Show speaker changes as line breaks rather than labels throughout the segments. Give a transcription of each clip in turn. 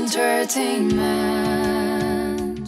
entertainment.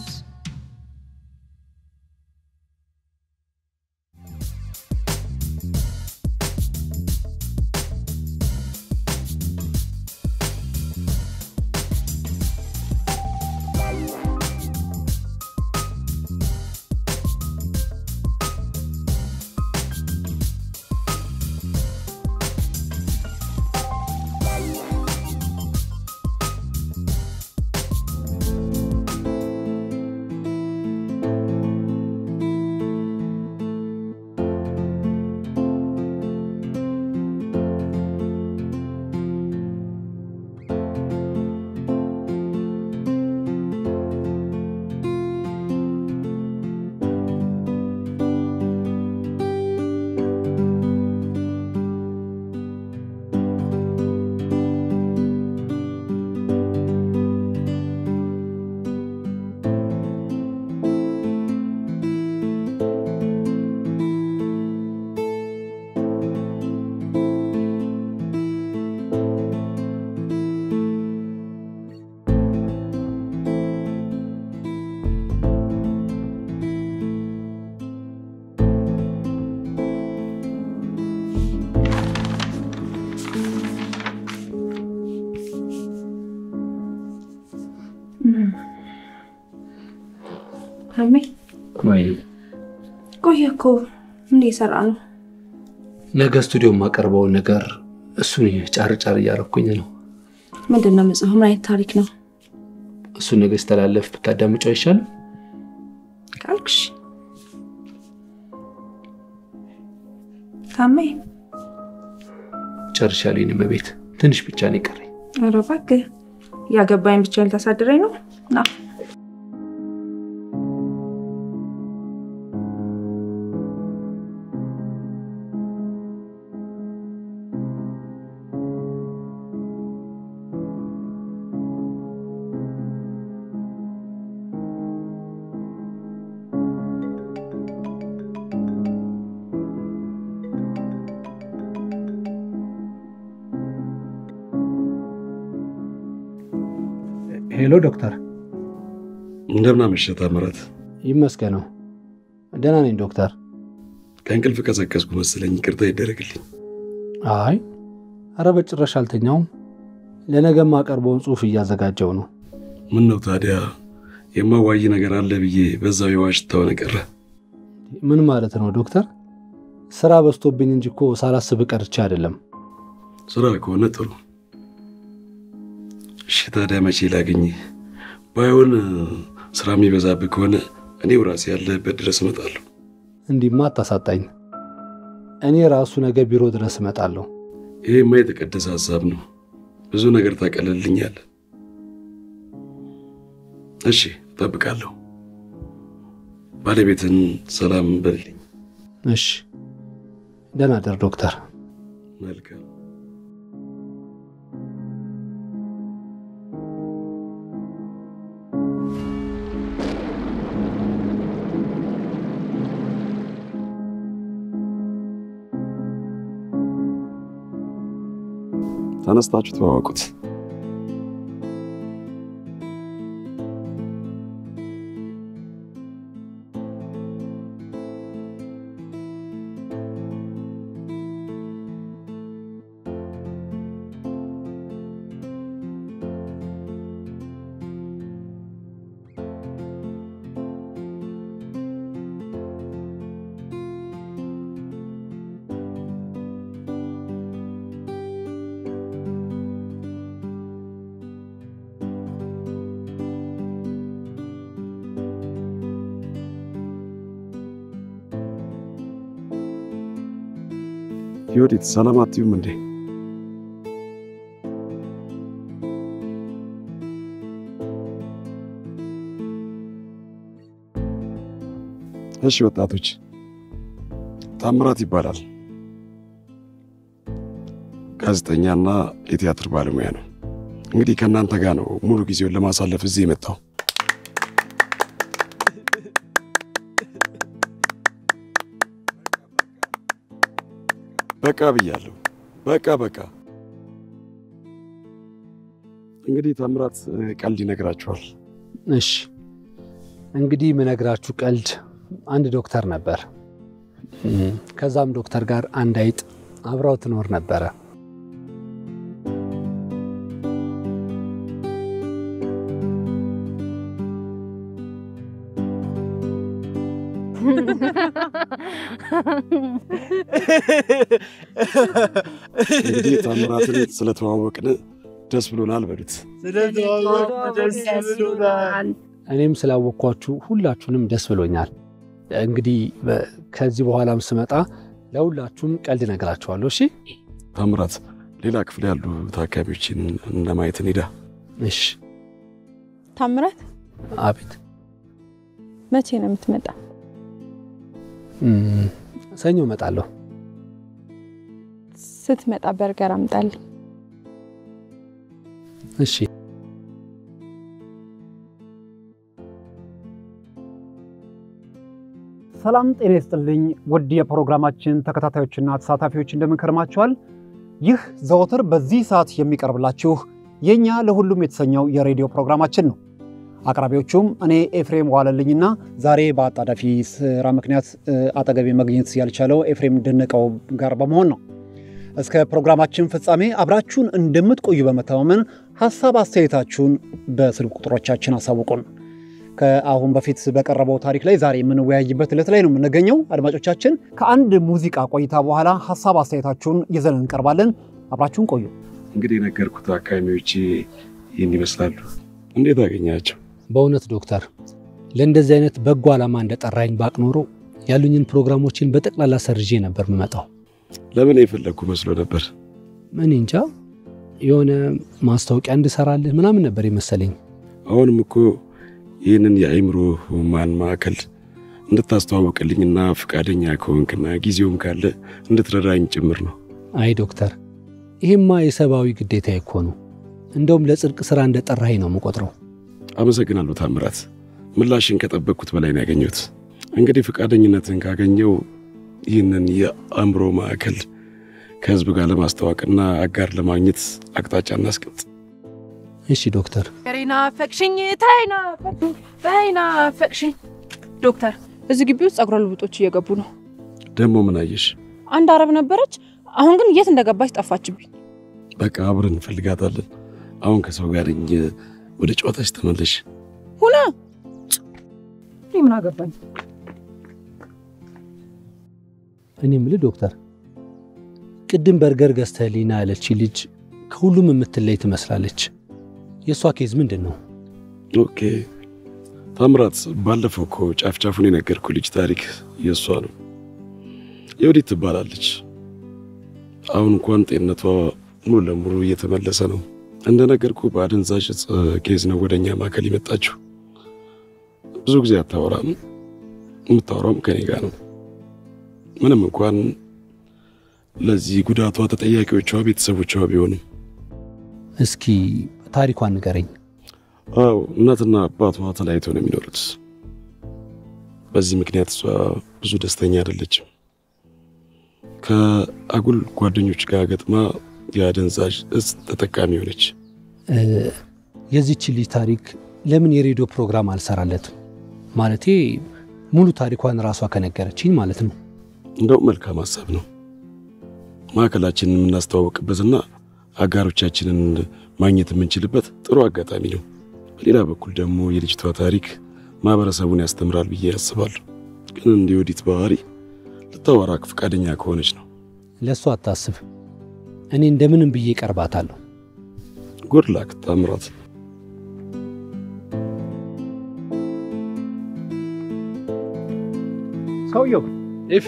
አሜ
ወይ
ቆየ እኮ ምን እየሰራ ነው?
ነገ ስቱዲዮ የማቀርበውን ነገር እሱን ጫር ጫር እያረኩኝ ነው።
ምንድን ነው የምጽፈው? ምን አይነት ታሪክ ነው
እሱን ነገ ሲተላለፍ ብታዳምጫው አይሻልም?
ካልክሽ። ታሜ
ጨርሻለሁ። የእኔ እመቤት ትንሽ ብቻ ነው የቀረኝ።
ኧረ እባክህ ያገባኝ ብቻ ልታሳድረኝ ነው? ና
ሄሎ ዶክተር።
እንደምን አመሸህ ታምራት?
ይመስገነው ደህና ነኝ ዶክተር።
ከእንቅልፍ ቀሰቀስኩ መሰለኝ፣ ይቅርታ ይደረግልኝ።
አይ አረ በጭራሽ አልተኛውም። ለነገ የማቀርበውን ጽሑፍ እያዘጋጀው ነው።
ምን ነው ታዲያ የማዋይ ነገር አለ ብዬ በዛው የዋሽታው ቀረ።
ምን ማለት ነው ዶክተር? ስራ በዝቶብኝ እንጂ እኮ ሳላስብ ቀርቼ አይደለም።
ስራ ከሆነ ጥሩ። እሺ ታዲያ መቼ ላገኝ? ባይሆን ስራ የሚበዛብህ ከሆነ እኔው ራሴ ያለህበት ድረስ እመጣለሁ።
እንዲህማ አታሳጣኝ። እኔ ራሱ ነገ ቢሮ ድረስ እመጣለሁ።
ይሄማ የተቀደሰ ሀሳብ ነው። ብዙ ነገር ታቀልልኛለህ። እሺ እጠብቃለሁ። ባለቤትን ሰላም በልልኝ።
እሺ ደህና ደር ዶክተር።
መልካም ተነስታችሁ ተዋወቁት። ዮዲት ሰላም አትዩም እንዴ? እሺ ወጣቶች፣ ታምራት ይባላል። ጋዜጠኛና የቲያትር ባለሙያ ነው። እንግዲህ ከእናንተ ጋር ነው ሙሉ ጊዜውን ለማሳለፍ እዚህ የመጣው። በቃ ብያለሁ። በቃ በቃ። እንግዲህ ታምራት ቀልድ ይነግራችኋል።
እሺ እንግዲህ የምነግራችሁ ቀልድ አንድ ዶክተር ነበር። እም፣ ከዛም ዶክተር ጋር አንድ አይጥ አብራው ትኖር ነበረ።
እንግዲህ ታምራትን ስለተዋወቅን ደስ ብሎናል በሉት።
እኔም ስላወቅኳችሁ ሁላችሁንም ደስ ብሎኛል። እንግዲህ በ- ከዚህ በኋላም ስመጣ ለሁላችሁም ቀልድ እነግራችኋለሁ። እሺ
ታምራት ሌላ ክፍል ያሉ ታካሚዎችን ለማየት እንሂዳ።
እሺ።
ታምራት
አቤት።
መቼ ነው የምትመጣ?
እም፣ ሰኞ እመጣለሁ።
ስትመጣ በርገር አምጣልኝ።
እሺ።
ሰላም ጤና ይስጥልኝ ውድ የፕሮግራማችን ተከታታዮችና ተሳታፊዎች እንደምን ከርማችኋል? ይህ ዘወትር በዚህ ሰዓት የሚቀርብላችሁ የእኛ ለሁሉም የተሰኘው የሬዲዮ ፕሮግራማችን ነው። አቅራቢዎቹም እኔ ኤፍሬም ዋለልኝና ዛሬ በአጣዳፊ ስራ ምክንያት እ፣ አጠገቤ መገኘት ያልቻለው ኤፍሬም ደነቀው ጋር በመሆን ነው። እስከ ፕሮግራማችን ፍጻሜ አብራችሁን እንደምትቆዩ በመተማመን ሀሳብ አስተያየታችሁን በስልክ ቁጥሮቻችን አሳውቁን። ከአሁን በፊት በቀረበው ታሪክ ላይ ዛሬ የምንወያይበት ዕለት ላይ ነው የምንገኘው። አድማጮቻችን ከአንድ ሙዚቃ ቆይታ በኋላ ሀሳብ አስተያየታችሁን ይዘን እንቀርባለን። አብራችሁን ቆዩ።
እንግዲህ የነገርኩት ታካሚዎች ይህን ይመስላሉ። እንዴት አገኛቸው?
በእውነት ዶክተር ለእንደዚህ አይነት በጎ ዓላማ እንደጠራኝ ባቅ ኖሮ ያሉኝን ፕሮግራሞችን በጠቅላላ ሰርዤ ነበር የምመጣው።
ለምን የፈለግኩ መስሎ ነበር።
እኔ እንጃ የሆነ ማስታወቂያ እንድሰራልህ ምናምን ነበር የመሰለኝ።
አሁንም እኮ ይህንን የአእምሮ ህሙማን ማዕከል እንድታስተዋውቅልኝና ፈቃደኛ ከሆንክና ጊዜውም ካለ እንድትረዳኝ ጭምር ነው።
አይ ዶክተር፣ ይሄማ የሰብአዊ ግዴታ እኮ ነው። እንደውም ለጽድቅ ሥራ እንደጠራኸኝ ነው የምቆጥረው።
አመሰግናለሁ ታምራት። ምላሽን ከጠበቅኩት በላይ ነው ያገኘሁት። እንግዲህ ፈቃደኝነትን ካገኘው ይህንን የአእምሮ ማዕከል ከህዝብ ጋር ለማስተዋወቅና አጋር ለማግኘት አቅጣጫ እናስቀምጥ።
እሺ ዶክተር።
ገሬና ፈቅሽኝ ታይና ታይና ፈቅሽኝ። ዶክተር እዚህ ግቢ ውስጥ ጸጉረ ልውጦች እየገቡ ነው።
ደግሞ ምን አየሽ?
አንድ አረብ ነበረች። አሁን ግን የት እንደገባች ጠፋችብኝ።
በቃ አብረን እንፈልጋታለን። አሁን ከሰው ጋር ነኝ። ወደ ጨዋታች ተመለሽ።
ሁና እኔ ምን አገባኝ?
እኔ የምልህ ዶክተር፣ ቅድም በርገር ገዝተህልኝና ያለች ልጅ ከሁሉም የምትለይ ትመስላለች። የእሷ ኬዝ ምንድን ነው?
ኦኬ ታምራት፣ ባለፈው እኮ ጫፍ ጫፉን የነገርኩ ልጅ ታሪክ የእሷ ነው። የወዲት ትባላለች። አሁን እንኳን ጤንነቷ ሙሉ ለሙሉ እየተመለሰ ነው። እንደነገርኩ በአደንዛዥ እጽ ኬዝ ነው ወደኛ ማዕከል የመጣችው። ብዙ ጊዜ አታወራም፣ የምታወራም ከኔ ጋር ነው። ምንም እንኳን ለዚህ ጉዳቷ ተጠያቂዎቿ ቤተሰቦቿ ቢሆንም
እስኪ ታሪኳን ንገረኝ።
አዎ እናትና አባቷ ተለያይተው ነው የሚኖሩት። በዚህ ምክንያት እሷ ብዙ ደስተኛ አይደለችም። ከአጉል ጓደኞች ጋር ገጥማ የአደንዛዥ እጽ ተጠቃሚ ሆነች።
እ፣ የዚች ልጅ ታሪክ ለምን የሬዲዮ ፕሮግራም አልሰራለትም? ማለቴ ሙሉ ታሪኳን ራሷ ከነገረችኝ ማለት ነው።
እንደው መልካም ሀሳብ ነው። ማዕከላችንን የምናስተዋወቅበትና አጋሮቻችንን ማግኘት የምንችልበት ጥሩ አጋጣሚ ነው። በሌላ በኩል ደግሞ የልጅቷ ታሪክ ማህበረሰቡን ያስተምራል ብዬ ያስባለሁ። ግን እንደ ወዲት ባህሪ ልታወራክ ፈቃደኛ ከሆነች ነው።
ለእሷ አታስብ፣ እኔ እንደምንም ብዬ ቀርባታለሁ።
ጉድ ላክ ታምራት።
ሰውየው
ኤፊ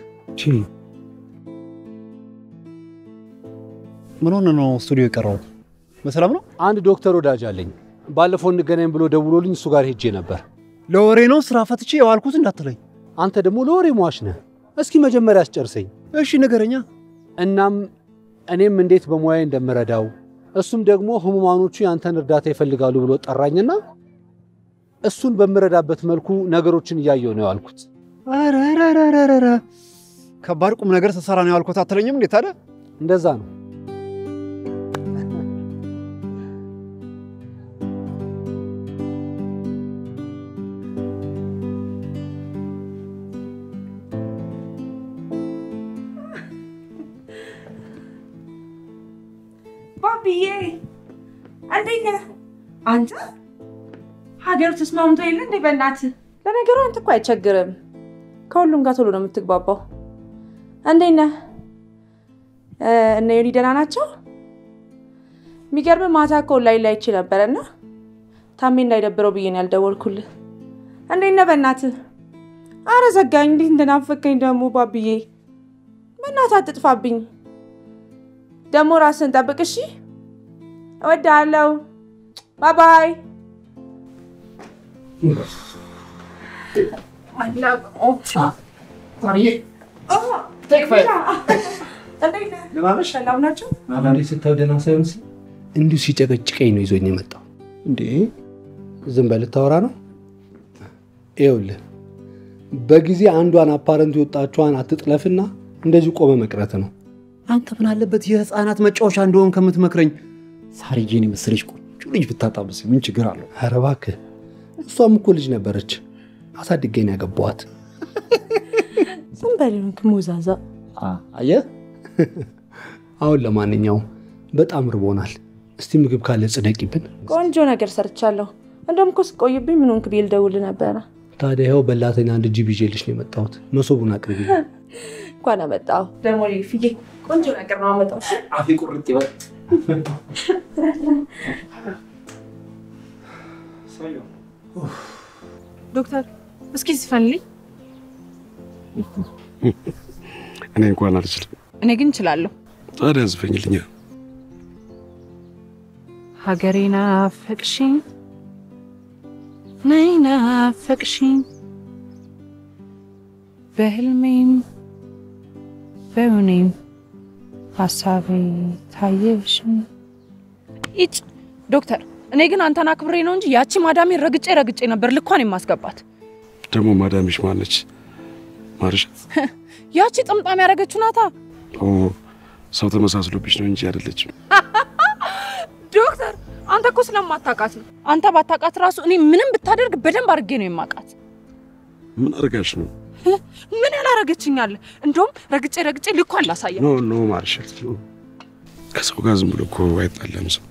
ምን ሆነ ነው ስቱዲዮ የቀረው? በሰላም ነው?
አንድ ዶክተር ወዳጅ አለኝ። ባለፈው እንገናኝ ብሎ ደውሎልኝ እሱ ጋር ሄጄ ነበር።
ለወሬ ነው ስራ ፈትቼ የዋልኩት እንዳትለኝ።
አንተ ደግሞ ለወሬ ሟች ነህ። እስኪ መጀመሪያ አስጨርሰኝ።
እሺ ንገረኛ።
እናም እኔም እንዴት በሙያዬ እንደምረዳው እሱም ደግሞ ህሙማኖቹ ያንተን እርዳታ ይፈልጋሉ ብሎ ጠራኝና እሱን በምረዳበት መልኩ ነገሮችን እያየው ነው ያልኩት።
ኧረ ኧረ ኧረ ኧረ ኧረ ከባድ ቁም ነገር ስትሰራ ነው ያልኩት አትለኝም እንዴት አለ?
እንደዛ ነው።
ባብዬ እንዴት ነህ አንተ? ሀገሩ ተስማምቶ የለ እንዴ? በእናትህ ለነገሩ አንተ እኮ አይቸግርም። ከሁሉም ጋር ቶሎ ነው የምትግባባው። እንዴት ነህ? እ፣ እነ ዮኒ ደህና ናቸው? የሚገርም ማታ እኮ ላይ ላይ ይችል ነበረና ታሜ እንዳይደብረው ብዬ ነው ያልደወልኩልህ። እንዴት ነህ? በእናትህ አረ ዘጋኝ። እንዴት እንደናፈቀኝ ደግሞ ባብዬ፣ በእናትህ አትጥፋብኝ። ደግሞ ራስን ጠብቅ እሺ። እወድሃለሁ። ባይ ባይ። ሰላም ናቸው?
አንዳንዴ ስታዩ ደህና ሳይሆን ሲል እንዲሁ ሲጨቀጭቀኝ ነው ይዞኝ የመጣው።
እንዴ
ዝም በል ልታወራ ነው። ይኸውልህ በጊዜ አንዷን አፓረንት የወጣችኋን አትጥለፍና እንደዚሁ ቆመ መቅረት ነው።
አንተ ምን አለበት የህፃናት መጫወቻ እንደሆን ከምትመክረኝ ሳርዬን የመሰለች ቆንጆ ልጅ ብታጣብስ ምን ችግር አለው?
ኧረ እባክህ እሷም እኮ ልጅ ነበረች፣ አሳድጌ ነው ያገባኋት።
ዝም በል ይሁንክ ሙዛዛ።
አየህ
አሁን ለማንኛውም በጣም ርቦናል። እስቲ ምግብ ካለ ጽደቂብን።
ቆንጆ ነገር ሰርቻለሁ። እንደውም እኮ ስቆይብኝ ምን ሆንክ ብዬ ልደውልህ ነበረ።
ታዲያ ይኸው በላተኛ አንድ ጅብ ይዤልሽ ነው የመጣሁት። መሶቡን አቅርቢ።
እንኳን አመጣሁ። ደግሞ ፍዬ ቆንጆ ነገር ነው አመጣው።
አፌ ቁርጥ ይበል።
ዶክተር እስኪ ዝፈንልኝ።
እኔ እንኳን አልችልም።
እኔ ግን እችላለሁ።
ታዲያ ዝፈኝልኛ።
ሀገሬ ናፈቅሽኝ፣ ነይ ናፈቅሽኝ፣ በህልሜም በእውኔም ሀሳቤ ታየሽኝ። ይጭ ዶክተር፣ እኔ ግን አንተን አክብሬ ነው እንጂ ያቺ ማዳሜን ረግጬ ረግጬ ነበር ልኳን የማስገባት።
ደግሞ ማዳምሽ ማነች? ማርሻት
ያቺ ጥምጣም ያደረገችው ናታ።
ኦ ሰው ተመሳስሎብሽ ነው እንጂ አይደለችም።
ዶክተር፣ አንተ እኮ ስለማታውቃት ነው። አንተ ባታውቃት ራሱ እኔ ምንም ብታደርግ በደንብ አድርጌ ነው የማውቃት።
ምን አድርጋሽ ነው?
ምን ያላረገችኛለ? እንደውም ረግጬ ረግጬ ልኳን ላሳየ
ኖ ኖ ማርሻት ኖ። ከሰው ጋር ዝም ብሎ እኮ አይጣላም ሰው።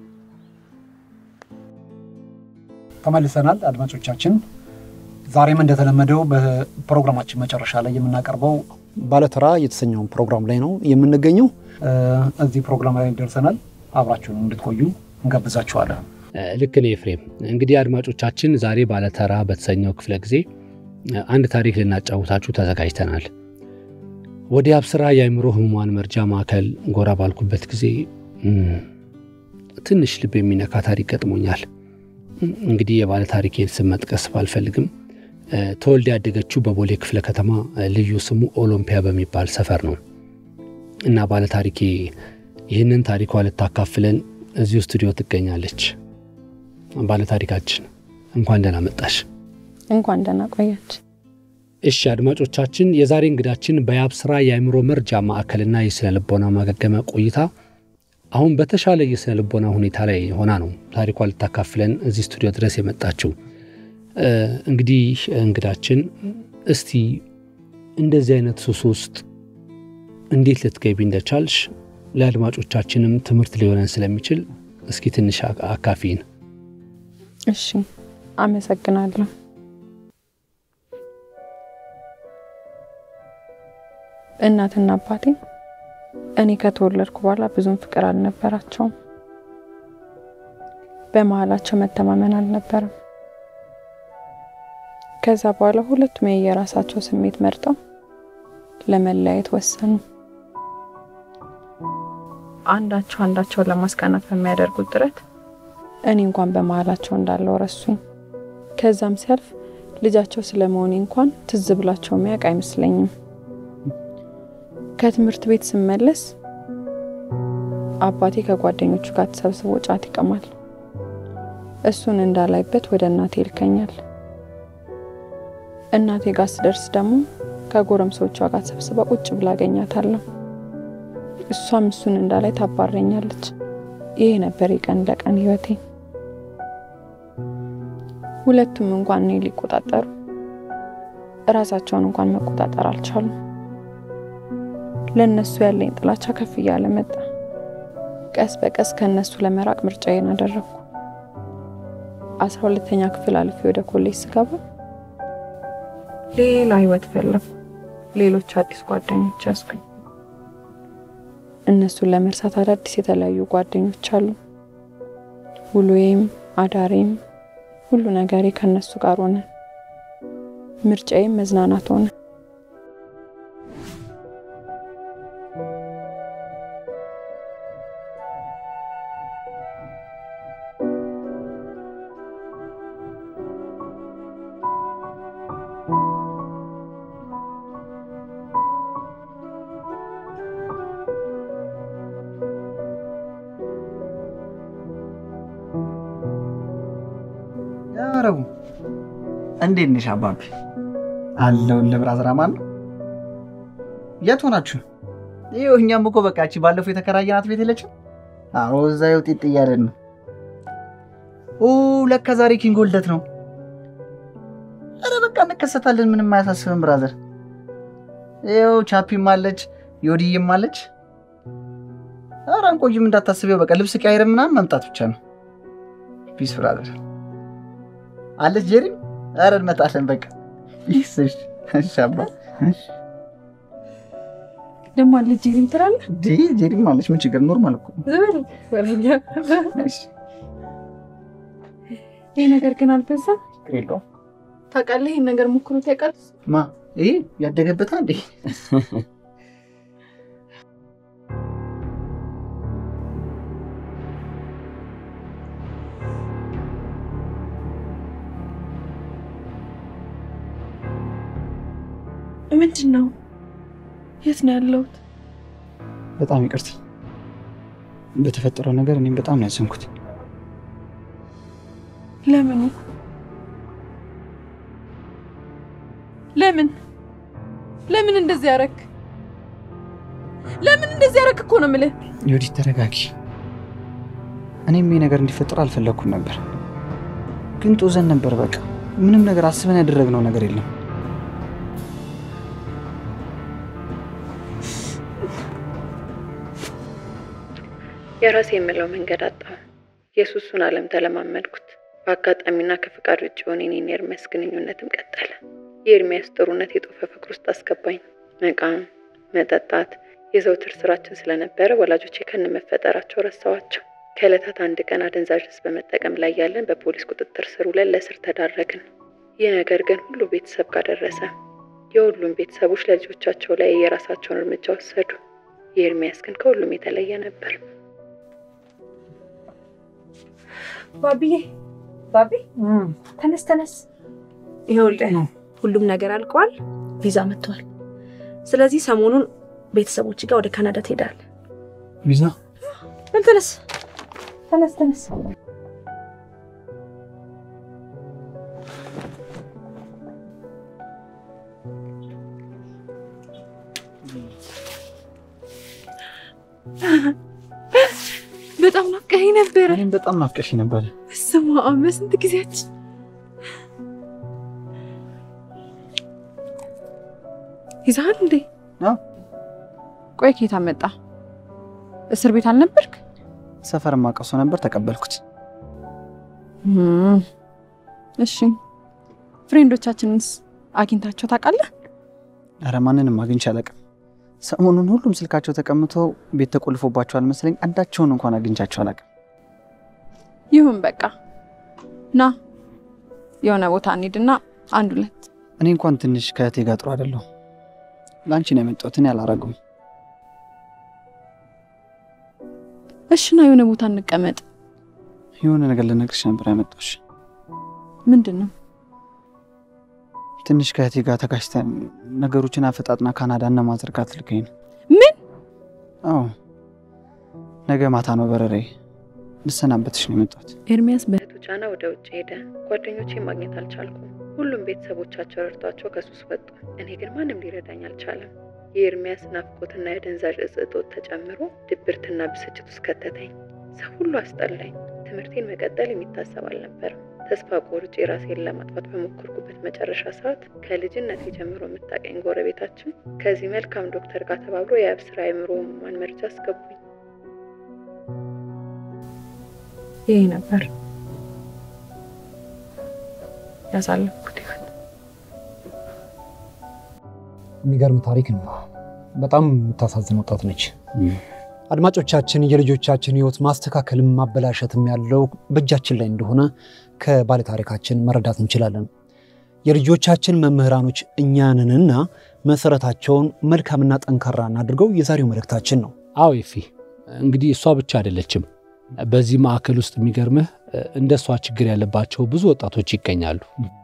ተመልሰናል አድማጮቻችን። ዛሬም እንደተለመደው በፕሮግራማችን መጨረሻ ላይ የምናቀርበው ባለተራ የተሰኘውን ፕሮግራም ላይ ነው የምንገኘው። እ፣ እዚህ ፕሮግራም ላይ ደርሰናል። አብራችሁን እንድትቆዩ እንጋብዛችኋለን።
ልክ ነው ኤፍሬም። እንግዲህ አድማጮቻችን ዛሬ ባለተራ በተሰኘው ክፍለ ጊዜ አንድ ታሪክ ልናጫውታችሁ ተዘጋጅተናል። ወደ አብስራ የአእምሮ ህሙማን መርጃ ማዕከል ጎራ ባልኩበት ጊዜ እም፣ ትንሽ ልብ የሚነካ ታሪክ ገጥሞኛል። እንግዲህ የባለ ታሪኬን ስም መጥቀስ ባልፈልግም እ፣ ተወልዳ ያደገችው በቦሌ ክፍለ ከተማ እ፣ ልዩ ስሙ ኦሎምፒያ በሚባል ሰፈር ነው እና ባለ ታሪኬ ይህንን ታሪኳ ልታካፍለን እዚሁ ስቱዲዮ ትገኛለች። ባለ ታሪካችን እንኳን ደህና መጣሽ።
እንኳን ደህና ቆያች።
እሺ አድማጮቻችን፣ የዛሬ እንግዳችን በያብስራ የአእምሮ መርጃ ማዕከልና የስነ ልቦና ማገገሚያ ቆይታ አሁን በተሻለ የስነ ልቦና ሁኔታ ላይ ሆና ነው ታሪኳ ልታካፍለን እዚህ ስቱዲዮ ድረስ የመጣችው። እ፣ እንግዲህ እንግዳችን እስቲ እንደዚህ አይነት ሱስ ውስጥ እንዴት ልትገቢ እንደቻልሽ ለአድማጮቻችንም ትምህርት ሊሆነን ስለሚችል እስኪ ትንሽ አ- አካፊን።
እሺ፣ አመሰግናለሁ። እናትና አባቴ እኔ ከተወለድኩ በኋላ ብዙም ፍቅር አልነበራቸውም። በመሀላቸው መተማመን አልነበረም። ከዛ በኋላ ሁለቱም የየራሳቸው ስሜት መርጠው ለመለያየት ወሰኑ። አንዳቸው አንዳቸውን ለማስቀናት በሚያደርጉት ጥረት እኔ እንኳን በመሀላቸው እንዳለው ረሱኝ። ከዛም ሲያልፍ ልጃቸው ስለመሆኔ እንኳን ትዝ ብላቸው የሚያውቅ አይመስለኝም። ከትምህርት ቤት ስመለስ አባቴ ከጓደኞቹ ጋር ተሰብስቦ ጫት ይቀማል። እሱን እንዳላይበት ወደ እናቴ ይልከኛል። እናቴ ጋር ስደርስ ደግሞ ከጎረምሶቿ ጋር ተሰብስባ ቁጭ ብላ አገኛታለሁ። እሷም እሱን እንዳላይ ታባረኛለች። ይሄ ነበር የቀን ለቀን ህይወቴ። ሁለቱም እንኳን እኔ ሊቆጣጠሩ እራሳቸውን እንኳን መቆጣጠር አልቻሉም። ለእነሱ ያለኝ ጥላቻ ከፍ እያለ መጣ። ቀስ በቀስ ከእነሱ ለመራቅ ምርጫዬን አደረግኩ። አስራ ሁለተኛ ክፍል አልፌ ወደ ኮሌጅ ስገባ ሌላ ህይወት ፈለኩ። ሌሎች አዲስ ጓደኞች ያስኩኝ። እነሱን ለመርሳት አዳዲስ የተለያዩ ጓደኞች አሉ። ውሎዬም አዳሬም ሁሉ ነገሬ ከነሱ ጋር ሆነ። ምርጫዬም መዝናናት ሆነ።
ያረቡ እንዴት ነሽ አባቢ? አለሁልህ ብራዘር፣ አማን ነው። የት ሆናችሁ? ይኸው እኛም እኮ በቃ እቺ ባለፈው የተከራየናት ቤት የለችም? አዎ እዛ ይኸው ጢጥ እያለን ነው። ኦ ለካ ዛሬ ኪንጎ ልደት ነው። ኧረ በቃ እንከሰታለን፣ ምንም አያሳስብም ብራዘር። ይኸው ቻፒም አለች፣ ዮዲዬም አለች። ኧረ አንቆይም እንዳታስቢው፣ በቃ ልብስ ቀያይረን ምናምን መምጣት ብቻ ነው። ፒስ ብራዘር አለች ጄሪም። ኧረ እንመጣለን በቃ ይስሽ ሻባ
ደግሞ አለች ጄሪም ትላለህ።
ጄሪም አለች። ምን ችግር ኖርማል እኮ
ዝም በል
እሺ።
ይህ ነገር ግን አልበዛም?
የለውም
ታውቃለህ፣ ይህን ነገር ሞክሮት ያውቃል?
ማ ይሄ ያደገበታ እንዴ?
ምንድን ነው? የት ነው ያለሁት?
በጣም ይቅርታ በተፈጠረው ነገር እኔም በጣም ነው ያዘንኩት።
ለምኑ? ለምን ለምን እንደዚህ ያረክ? ለምን እንደዚህ ያረክ እኮ ነው የምልህ።
ዮዲት ተረጋጊ። እኔም ይህ ነገር እንዲፈጠር አልፈለግኩም ነበር፣ ግን ጦዘን ነበር። በቃ ምንም ነገር አስበን ያደረግነው ነገር የለም።
የራሴ የምለው መንገድ አጣሁ። የሱሱን ዓለም ተለማመድኩት። በአጋጣሚና ከፍቃድ ውጭ የሆነ የኔና የኤርሚያስ ግንኙነትም ቀጠለ። የኤርሚያስ ጥሩነት የጦፈ ፍቅር ውስጥ አስገባኝ። መቃም፣ መጠጣት የዘውትር ስራችን ስለነበረ ወላጆቼ ከነመፈጠራቸው ረሳዋቸው። ከዕለታት አንድ ቀን አደንዛዥ ዕፅ በመጠቀም ላይ ያለን በፖሊስ ቁጥጥር ስር ውለን ለእስር ተዳረግን። ይህ ነገር ግን ሁሉ ቤተሰብ ጋር ደረሰ። የሁሉም ቤተሰቦች ለልጆቻቸው ላይ የራሳቸውን እርምጃ ወሰዱ። የኤርሚያስ ግን ከሁሉም የተለየ ነበር።
ባቢዬ ባቢ ተነስ ተነስ። ይኸውልህ ሁሉም ነገር አልቋል። ቪዛ መጥቷል። ስለዚህ ሰሞኑን ቤተሰቦች ጋር ወደ ካናዳ ትሄዳለህ።
ቪዛ
በል ተነስ ተነስ ተነስ።
በጣም ናፍቀኸኝ ነበረ።
እኔም በጣም ናፍቀሽ ነበር።
ስማ በስንት ጊዜያችን ይዛሃል እንዴ?
አዎ።
ቆይ ኬታ መጣ? እስር ቤት አልነበርክ?
ሰፈር ማቀሶ ነበር፣ ተቀበልኩት።
እሺ ፍሬንዶቻችንስ አግኝታቸው ታውቃለህ?
ኧረ ማንንም አግኝቼ አላውቅም። ሰሞኑን ሁሉም ስልካቸው ተቀምቶ ቤት ተቆልፎባቸዋል መሰለኝ። አንዳቸውን እንኳን አግኝቻቸው አላውቅም።
ይሁን በቃ ና የሆነ ቦታ እንሂድና አንድ ሁለት
እኔ እንኳን ትንሽ ከእህቴ ጋር ጥሩ አይደለሁ። ለአንቺ ነው የመጣሁት፣ እኔ አላረገውም።
እሺ ና የሆነ ቦታ እንቀመጥ።
የሆነ ነገር ልነግርሽ ነበር ያመጣሁሽ።
ምንድን ነው?
ትንሽ ከእህቴ ጋር ተጋጭተን ነገሮችን አፈጣጥና ካናዳ እነ ማዘር ጋር ትልከኝ ነው።
ምን?
አዎ ነገ ማታ ነው በረራዬ። ልሰናበትሽ ነው የመጣሁት።
ኤርሚያስ በእህቱ ጫና ወደ ውጭ ሄደ። ጓደኞቼ ማግኘት አልቻልኩም። ሁሉም ቤተሰቦቻቸው ረድቷቸው ከሱስ ወጡ። እኔ ግን ማንም ሊረዳኝ አልቻለም። የኤርሚያስ ናፍቆትና የአደንዛዥ ዕፅ እጦት ተጨምሮ ድብርትና ብስጭት ውስጥ ከተተኝ። ሰው ሁሉ አስጠላኝ። ትምህርቴን መቀጠል የሚታሰብ አልነበረም። ተስፋ ቆርጬ ራሴን ለማጥፋት በሞከርኩበት መጨረሻ ሰዓት ከልጅነት ጀምሮ የምታቀኝ ጎረቤታችን ከዚህ መልካም ዶክተር ጋር ተባብሮ የአብስራ አእምሮ ህሙማን መርጃ አስገቡኝ። ይሄ ነበር ያሳለፍኩት ህይወት።
የሚገርም ታሪክ ነው። በጣም የምታሳዝን ወጣት ነች። አድማጮቻችን የልጆቻችን ህይወት ማስተካከልም ማበላሸትም ያለው በእጃችን ላይ እንደሆነ ከባለ ታሪካችን መረዳት እንችላለን። የልጆቻችን መምህራኖች እኛንንና መሰረታቸውን መልካምና ጠንካራ እናድርገው የዛሬው መልእክታችን ነው።
አዎ ይፊ እንግዲህ እሷ ብቻ አይደለችም። በዚህ ማዕከል ውስጥ የሚገርምህ እንደ እሷ ችግር ያለባቸው ብዙ ወጣቶች ይገኛሉ።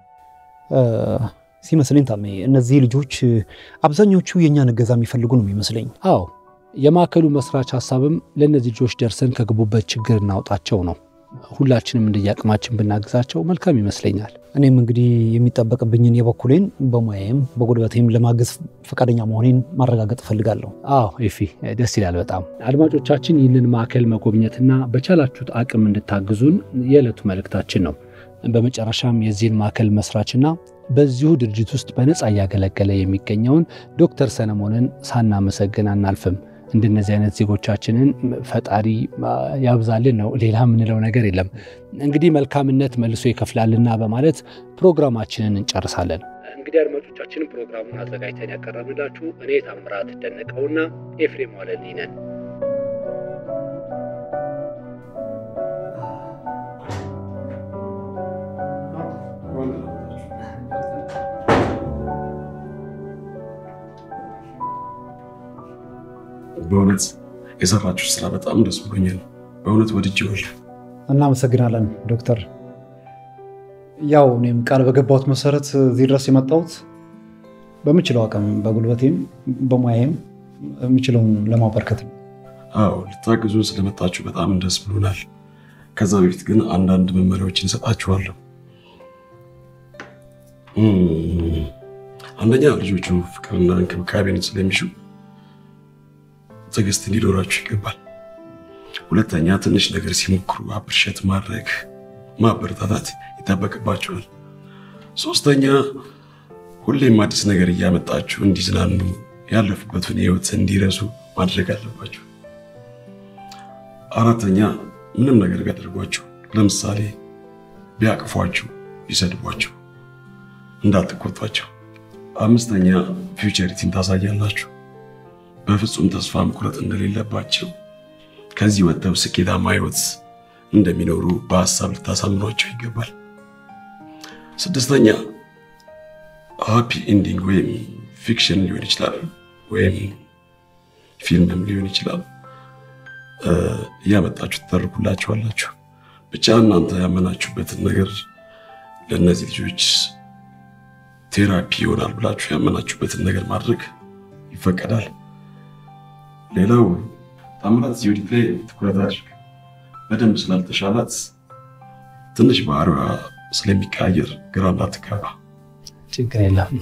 ሲመስለኝ ታሜ እነዚህ ልጆች አብዛኞቹ የእኛን እገዛ የሚፈልጉ ነው የሚመስለኝ።
አዎ የማዕከሉ መስራች ሀሳብም ለእነዚህ ልጆች ደርሰን ከገቡበት ችግር እናውጣቸው ነው። ሁላችንም እንደየአቅማችን ብናግዛቸው መልካም ይመስለኛል።
እኔም እንግዲህ የሚጠበቅብኝን የበኩሌን በሙያዬም በጉልበቴም ለማገዝ ፈቃደኛ መሆኔን ማረጋገጥ እፈልጋለሁ።
አዎ ኤፊ ደስ ይላል በጣም። አድማጮቻችን ይህንን ማዕከል መጎብኘትና በቻላችሁት አቅም እንድታግዙን የዕለቱ መልእክታችን ነው። በመጨረሻም የዚህን ማዕከል መስራችና በዚሁ ድርጅት ውስጥ በነፃ እያገለገለ የሚገኘውን ዶክተር ሰለሞንን ሳናመሰግን አናልፍም። እንደነዚህ አይነት ዜጎቻችንን ፈጣሪ ያብዛልን ነው። ሌላ የምንለው ነገር የለም። እንግዲህ መልካምነት መልሶ ይከፍላልና በማለት ፕሮግራማችንን እንጨርሳለን። እንግዲህ አድማጮቻችን ፕሮግራሙን አዘጋጅተን ያቀረብንላችሁ እኔ ታምራት ደነቀውና ኤፍሬም ዋለልኝ ነን።
በእውነት የሰራችሁ ስራ በጣም ደስ ብሎኛል። በእውነት ወድጄዋለሁ።
እናመሰግናለን ዶክተር። ያው እኔም ቃል በገባሁት መሰረት እዚህ ድረስ የመጣሁት በምችለው አቅም በጉልበቴም በሙያዬም የምችለውን ለማበርከት ነው።
አዎ ልታግዙን ስለመጣችሁ በጣም ደስ ብሎናል። ከዛ በፊት ግን አንዳንድ መመሪያዎችን እሰጣችኋለሁ። አንደኛ ልጆቹ ፍቅርና እንክብካቤን ስለሚሹ ትዕግስት እንዲኖራችሁ ይገባል። ሁለተኛ ትንሽ ነገር ሲሞክሩ አፕሪሼት ማድረግ ማበረታታት ይጠበቅባቸዋል። ሶስተኛ ሁሌም አዲስ ነገር እያመጣችሁ እንዲዝናኑ ያለፉበትን ህይወት እንዲረሱ ማድረግ አለባችሁ። አራተኛ ምንም ነገር ቢያደርጓችሁ፣ ለምሳሌ ቢያቅፏችሁ፣ ቢሰድቧችሁ እንዳትቆጧቸው። አምስተኛ ፊውቸሪቲን ታሳያላችሁ። በፍጹም ተስፋ መቁረጥ እንደሌለባቸው ከዚህ ወጥተው ስኬታማ ህይወት እንደሚኖሩ በሀሳብ ልታሳምኗቸው ይገባል። ስድስተኛ ሃፒ ኤንዲንግ ወይም ፊክሽን ሊሆን ይችላል ወይም ፊልምም ሊሆን ይችላል እያመጣችሁ ትተርኩላችኋላችሁ። ብቻ እናንተ ያመናችሁበትን ነገር ለእነዚህ ልጆች ቴራፒ ይሆናል ብላችሁ ያመናችሁበትን ነገር ማድረግ ይፈቀዳል። ሌላው ታምራት ዩዲት ላይ ትኩረት አድርግ። በደንብ ስላልተሻላት ትንሽ ባህሪዋ ስለሚቀያየር ግራ እንዳትጋባ።
ችግር የለም።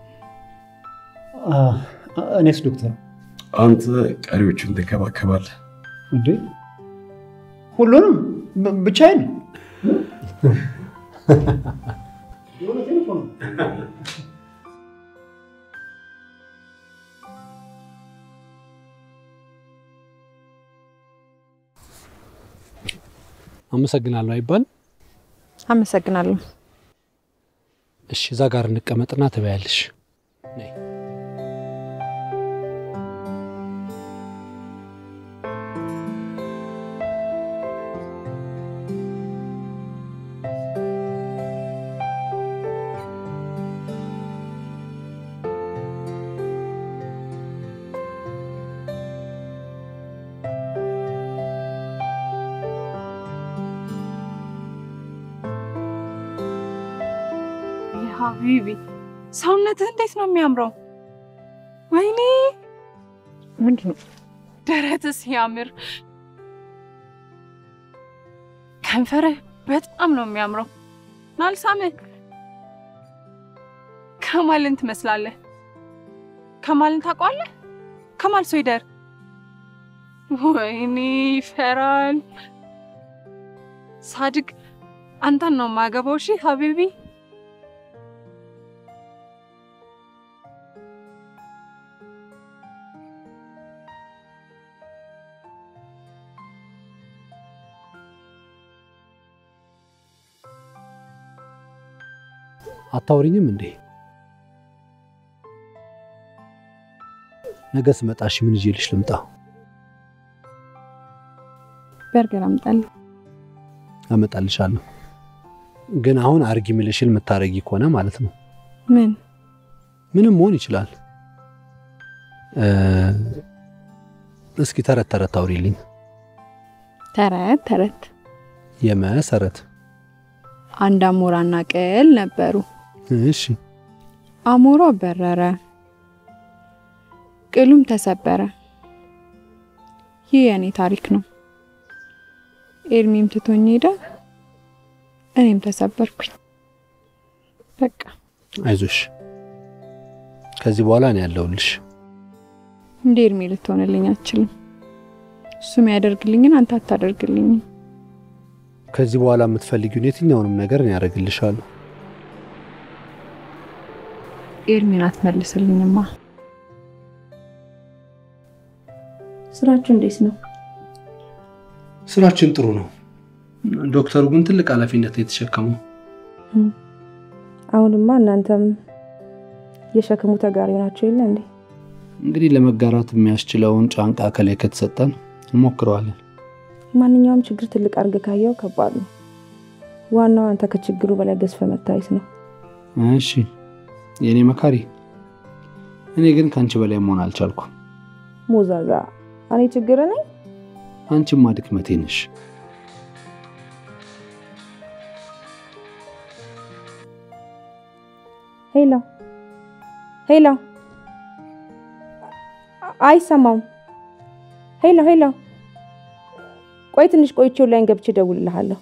እኔስ ዶክተር
አንተ ቀሪዎቹን ትንከባከባለህ።
እንዴ ሁሉንም ብቻዬን?
አመሰግናለሁ አይባል።
አመሰግናለሁ።
እሺ፣ እዛ ጋር እንቀመጥና ትበያለሽ።
ሀቢቢ ሰውነትህ እንዴት ነው የሚያምረው! ወይኔ
ምንድን ነው
ደረትህ ሲያምር፣ ከንፈርህ በጣም ነው የሚያምረው። ናልሳምህ ከማልን ትመስላለህ። ከማልን ታውቀዋለህ? ከማል ሶይደር። ወይኔ ይፈራል። ሳድግ አንተን ነው የማገባው። እሺ ሀቢቢ
አታውሪኝም እንዴ? ነገ ስመጣሽ ምን ይዤልሽ ልምጣ?
በርገር አምጣልኝ።
አመጣልሻለሁ። ግን አሁን አርጊ የሚልሽን የምታረጊ ከሆነ ማለት ነው።
ምን
ምንም መሆን ይችላል። እ፣ እስኪ ተረት ተረት አውሪልኝ።
ተረት ተረት።
የመሰረት
አንድ አሞራና ቅል ነበሩ።
እሺ
አሞራው በረረ፣ ቅሉም ተሰበረ። ይህ የእኔ ታሪክ ነው። ኤርሚም ትቶኝ ሄደ፣ እኔም ተሰበርኩኝ። በቃ
አይዞሽ፣ ከዚህ በኋላ እኔ ያለሁልሽ።
እንደ ኤርሚ ልትሆንልኝ አትችልም። እሱም ያደርግልኝን አንተ አታደርግልኝም።
ከዚህ በኋላ የምትፈልጊውን የትኛውንም ነገር እኔ ያደርግልሻለሁ።
ኤርሚን አትመልስልኝማ።
ስራችሁ እንዴት ነው?
ስራችን ጥሩ ነው። ዶክተሩ ግን ትልቅ ኃላፊነት ነው የተሸከመው።
አሁንማ እናንተም የሸክሙ ተጋሪ ናቸው የለ እንዴ?
እንግዲህ ለመጋራት የሚያስችለውን ጫንቃ ከላይ ከተሰጠን እንሞክረዋለን።
ማንኛውም ችግር ትልቅ አድርገህ ካየው ከባድ ነው። ዋናው አንተ ከችግሩ በላይ ገዝፈ መታየት ነው።
እሺ የእኔ መካሪ፣ እኔ ግን ከአንቺ በላይ መሆን አልቻልኩም።
ሞዛዛ፣ እኔ ችግር ነኝ?
አንቺማ ድክመቴ ነሽ።
ሄሎ ሄሎ፣ አይሰማም። ሄሎ ሄሎ፣ ቆይ ትንሽ ቆይቼው ላይን ገብቼ እደውልልሃለሁ።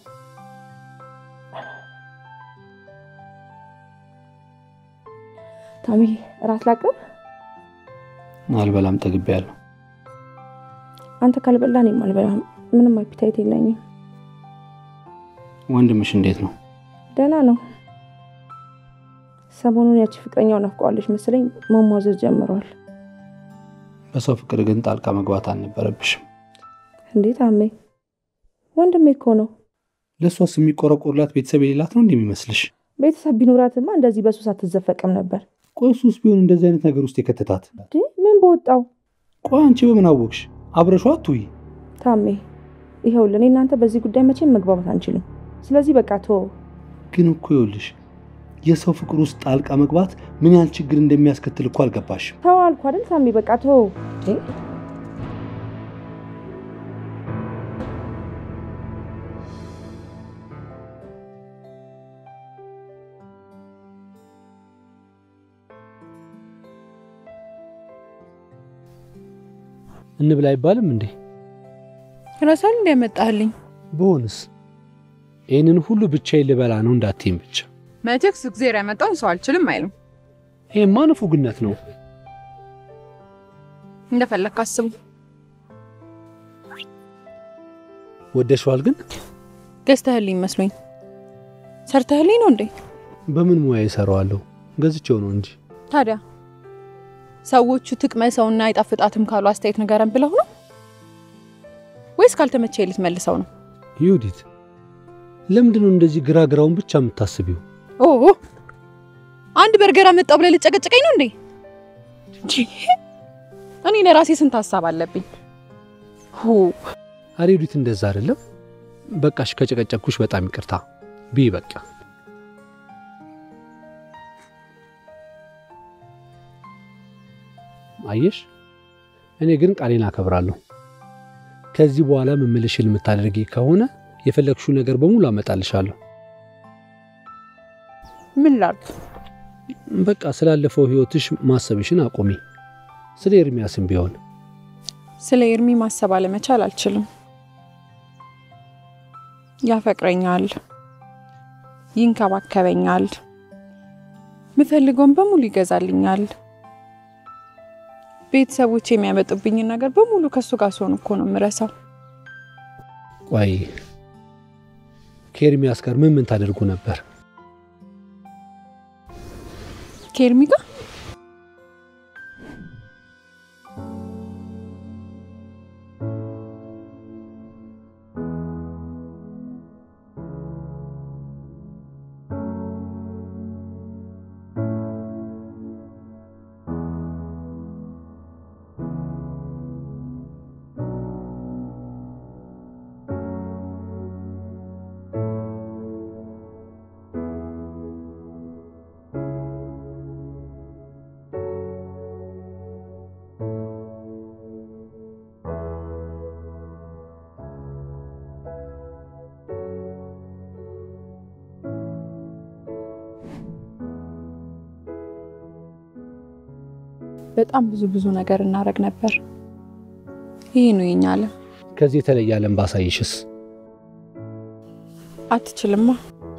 ታሚ፣ እራት ላቅርብ?
አልበላም፣ ጠግቤያለሁ።
አንተ ካልበላ እኔም አልበላም። ምንም አፒታይት የለኝም።
ወንድምሽ እንዴት ነው?
ደህና ነው። ሰሞኑን ያቺ ፍቅረኛው ናፍቀዋለች መሰለኝ መሟዘዝ ጀምረዋል።
በሰው ፍቅር ግን ጣልቃ መግባት አልነበረብሽም።
እንዴት አሜ? ወንድሜ እኮ ነው።
ለእሷስ የሚቆረቆርላት ቤተሰብ የሌላት ነው እንደሚመስልሽ?
ቤተሰብ ቢኖራትማ እንደዚህ በሱስ አትዘፈቅም ነበር።
ቆይ እሱስ ቢሆን እንደዚህ አይነት ነገር ውስጥ የከተታት?
እንዴ ምን በወጣው?
ቆይ አንቺ በምን አወቅሽ? አብረሿ አትሁይ።
ታሜ ይኸውልህ፣ እኔ እናንተ በዚህ ጉዳይ መቼም መግባባት አንችልም። ስለዚህ በቃ ቶ
ግን እኮ ይኸውልሽ የሰው ፍቅር ውስጥ ጣልቃ መግባት ምን ያህል ችግር እንደሚያስከትል እኮ አልገባሽም።
ተው አልኩ አይደል ታሜ፣ በቃ ቶ
እንብላ አይባልም እንዴ?
ረሳል እንዲያመጣህልኝ
በሆንስ ይህንን ሁሉ ብቻዬን ልበላ ነው እንዳትይም ብቻ።
መቼክስ እግዜር ያመጣውን ሰው አልችልም አይልም።
ይሄማ ንፉግነት ነው።
እንደፈለግ አስቡ።
ወደሽዋል ግን
ገዝተህልኝ መስሎኝ ሰርተህልኝ ነው እንዴ?
በምን ሙያ ይሰራዋለሁ? ገዝቼው ነው እንጂ።
ታዲያ ሰዎቹ ትቅመሰውና አይጣፍጣትም ካሉ አስተያየት ንገረን ብለው ነው ወይስ ካልተመቸ ልትመልሰው ነው?
ይሁዲት ለምንድን ነው እንደዚህ ግራ ግራውን ብቻ የምታስቢው?
ኦ አንድ በርገር አመጣው ብለህ ልጨቀጭቀኝ ነው እንዴ? ቺ፣ እኔ ለራሴ ስንት ሀሳብ አለብኝ። ሁ
አረ ይሁዲት እንደዛ አይደለም። በቃሽ፣ ከጨቀጨኩሽ በጣም ይቅርታ ቢ በቃ አየሽ፣ እኔ ግን ቃሌን አከብራለሁ። ከዚህ በኋላ ምምልሽን የምታደርጊ ከሆነ የፈለግሽው ነገር በሙሉ አመጣልሻለሁ።
ምን ላድርግ?
በቃ ስላለፈው ህይወትሽ ማሰብሽን አቁሚ። ስለ ኤርሚያስም ቢሆን
ስለ ኤርሚ ማሰብ አለመቻል አልችልም። ያፈቅረኛል፣ ይንከባከበኛል፣ ምፈልገውን በሙሉ ይገዛልኛል። ቤተሰቦች የሚያመጡብኝን ነገር በሙሉ ከሱ ጋር ስሆን እኮ ነው የምረሳው።
ቆይ ከኤርሚያስ ጋር ምን ምን ታደርጉ ነበር?
ከኤርሚ ጋር በጣም ብዙ ብዙ ነገር እናደርግ ነበር። ይሄ ነው የኛ ዓለም።
ከዚህ የተለየ ዓለም ባሳይሽስ?
አትችልማ።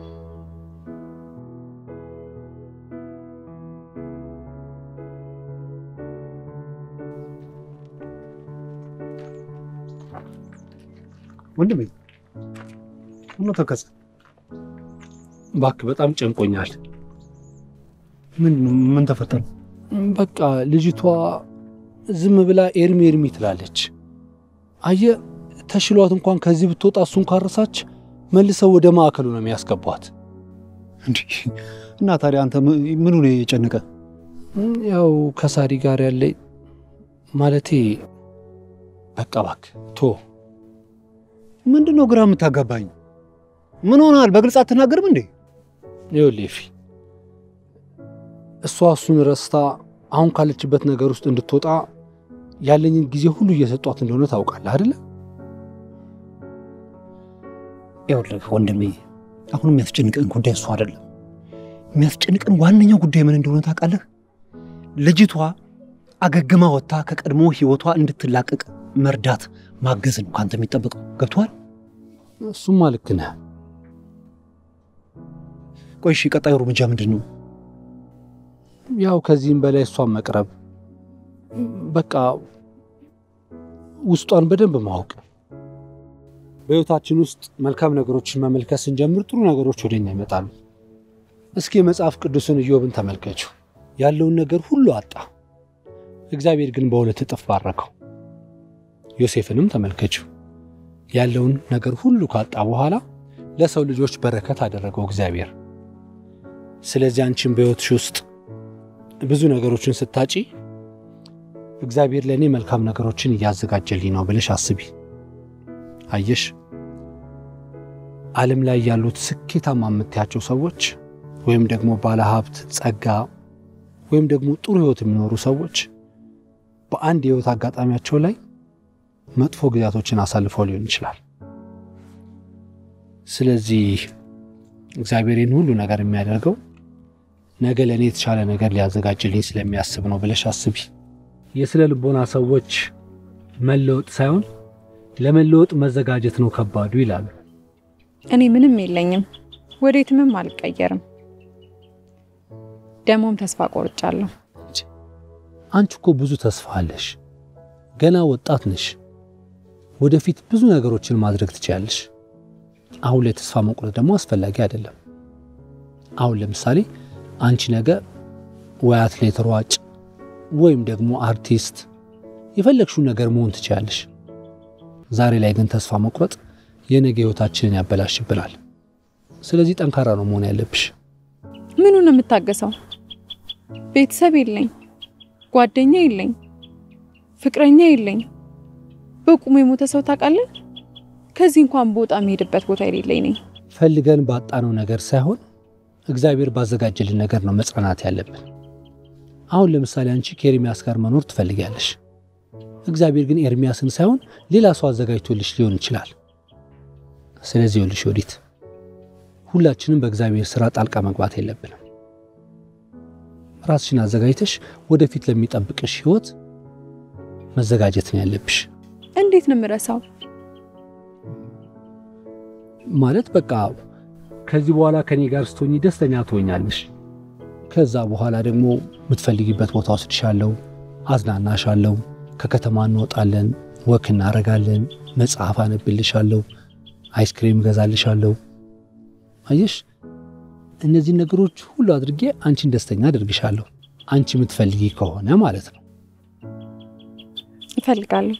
ወንድሜ ሁሉ ተከሰ
እባክህ በጣም ጨንቆኛል።
ምን ምን ተፈጠረ?
በቃ ልጅቷ ዝም ብላ ኤርሚ ኤርሚ ትላለች። አየህ ተሽሏት እንኳን ከዚህ ብትወጣ እሱን ካረሳች መልሰው ወደ ማዕከሉ ነው የሚያስገቧት።
እንዲህ እና ታዲያ አንተ ምኑ ነው የጨነቀ?
ያው ከሳሪ ጋር ያለ ማለቴ በቃ እባክህ ቶ
ምንድን ነው ግራ የምታጋባኝ? ምን ሆናል? በግልጽ አትናገርም እንዴ?
ይኸውልህ ኤፊ፣ እሷ እሱን ረስታ አሁን ካለችበት ነገር ውስጥ እንድትወጣ ያለኝን ጊዜ ሁሉ እየሰጧት እንደሆነ ታውቃለህ አይደለ?
ይኸውልህ ወንድሜ፣ አሁን የሚያስጨንቀን ጉዳይ እሱ አይደለም። የሚያስጨንቀን ዋነኛው ጉዳይ ምን እንደሆነ ታውቃለህ? ልጅቷ አገግማ ወጥታ ከቀድሞ ህይወቷ እንድትላቀቅ መርዳት ማገዝ ነው ከአንተ የሚጠበቀው። ገብቶሃል?
እሱማ ልክ ነህ።
ቆይ እሺ፣ ቀጣዩ እርምጃ ምንድን ነው?
ያው ከዚህም በላይ እሷን መቅረብ፣ በቃ ውስጧን በደንብ ማወቅ። በህይወታችን ውስጥ መልካም ነገሮችን መመልከት ስንጀምር ጥሩ ነገሮች ወደኛ ይመጣሉ። እስኪ የመጽሐፍ ቅዱስን ኢዮብን ተመልከችው። ያለውን ነገር ሁሉ አጣ፣ እግዚአብሔር ግን በሁለት እጥፍ ባረከው። ዮሴፍንም ተመልከችው። ያለውን ነገር ሁሉ ካጣ በኋላ ለሰው ልጆች በረከት አደረገው እግዚአብሔር። ስለዚህ አንቺን በሕይወትሽ ውስጥ ብዙ ነገሮችን ስታጪ እግዚአብሔር ለእኔ መልካም ነገሮችን እያዘጋጀልኝ ነው ብለሽ አስቢ። አየሽ፣ ዓለም ላይ ያሉት ስኬታማ የምታያቸው ሰዎች ወይም ደግሞ ባለሀብት፣ ጸጋ ወይም ደግሞ ጥሩ ሕይወት የሚኖሩ ሰዎች በአንድ የሕይወት አጋጣሚያቸው ላይ መጥፎ ጊዜያቶችን አሳልፈው ሊሆን ይችላል። ስለዚህ እግዚአብሔር ይህን ሁሉ ነገር የሚያደርገው ነገ ለእኔ የተሻለ ነገር ሊያዘጋጅልኝ ስለሚያስብ ነው ብለሽ አስቢ። የስነ ልቦና ሰዎች መለወጥ ሳይሆን ለመለወጥ መዘጋጀት ነው ከባዱ ይላሉ።
እኔ ምንም የለኝም፣ ወዴትምም አልቀየርም። ደግሞም ተስፋ ቆርጫለሁ።
አንቺ እኮ ብዙ ተስፋ አለሽ። ገና ወጣት ነሽ። ወደፊት ብዙ ነገሮችን ማድረግ ትችያለሽ። አሁን ላይ ተስፋ መቁረጥ ደግሞ አስፈላጊ አይደለም። አሁን ለምሳሌ አንቺ ነገ ወይ አትሌት ሯጭ፣ ወይም ደግሞ አርቲስት የፈለግሽውን ነገር መሆን ትችያለሽ። ዛሬ ላይ ግን ተስፋ መቁረጥ የነገ ህይወታችንን ያበላሽብናል። ስለዚህ ጠንካራ ነው መሆን ያለብሽ።
ምኑ ነው የምታገሰው? ቤተሰብ የለኝ፣ ጓደኛ የለኝ፣ ፍቅረኛ የለኝ። በቁሙ የሞተ ሰው ታውቃለህ? ከዚህ እንኳን በወጣ የሚሄድበት ቦታ የሌለኝ ነኝ።
ፈልገን ባጣነው ነገር ሳይሆን እግዚአብሔር ባዘጋጀልን ነገር ነው መጽናናት ያለብን። አሁን ለምሳሌ አንቺ ከኤርሚያስ ጋር መኖር ትፈልጊያለሽ። እግዚአብሔር ግን ኤርሚያስን ሳይሆን ሌላ ሰው አዘጋጅቶልሽ ሊሆን ይችላል። ስለዚህ ይኸውልሽ ወዲት ሁላችንም በእግዚአብሔር ስራ ጣልቃ መግባት የለብንም። ራስሽን አዘጋጅተሽ ወደፊት ለሚጠብቅሽ ህይወት መዘጋጀት ነው ያለብሽ።
እንዴት ነው የምረሳው?
ማለት በቃ ከዚህ በኋላ ከኔ ጋር ስትሆኚ ደስተኛ ትሆኛለሽ። ከዛ በኋላ ደግሞ የምትፈልጊበት ቦታ ወስድሻለሁ፣ አዝናናሻለሁ፣ ከከተማ እንወጣለን፣ ወክ እናደርጋለን፣ መጽሐፍ አነብልሻለሁ፣ አይስክሬም እገዛልሻለሁ። አየሽ፣ እነዚህን ነገሮች ሁሉ አድርጌ አንቺን ደስተኛ አድርግሻለሁ። አንቺ የምትፈልጊ ከሆነ ማለት ነው።
እፈልጋለሁ።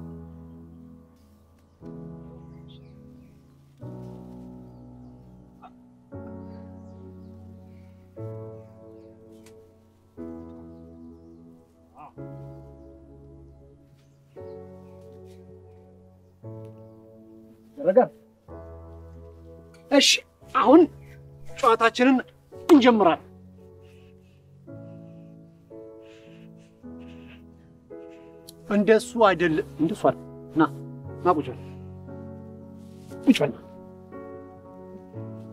እሺ አሁን ጨዋታችንን እንጀምራለን። እንደሱ አይደለም፣ እንደሱ አይደለም። ና ና፣ ቁጭ በል ቁጭ በል።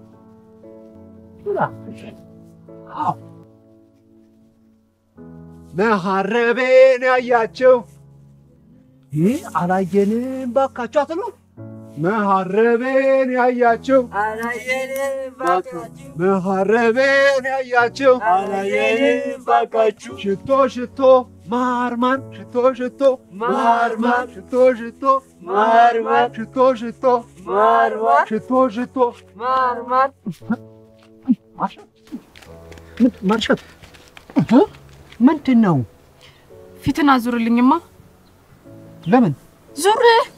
ና ቁጭ በል። አዎ መሐረቤን ያያቸው ይህ አላየንም ባካቸው አትሉ መሐረቤን ያያቸው መሐረቤን ያያቸው ሽቶ ሽቶ ማርማን ሽቶ ሽቶ ማርማን ሽቶ ሽቶ ማርማን ሽቶ ሽቶ ማርማን ሽቶ ሽቶ ማርማን ማርሸት ምንድን ነው?
ፊትን አዙርልኝማ።
ለምን
ዙር።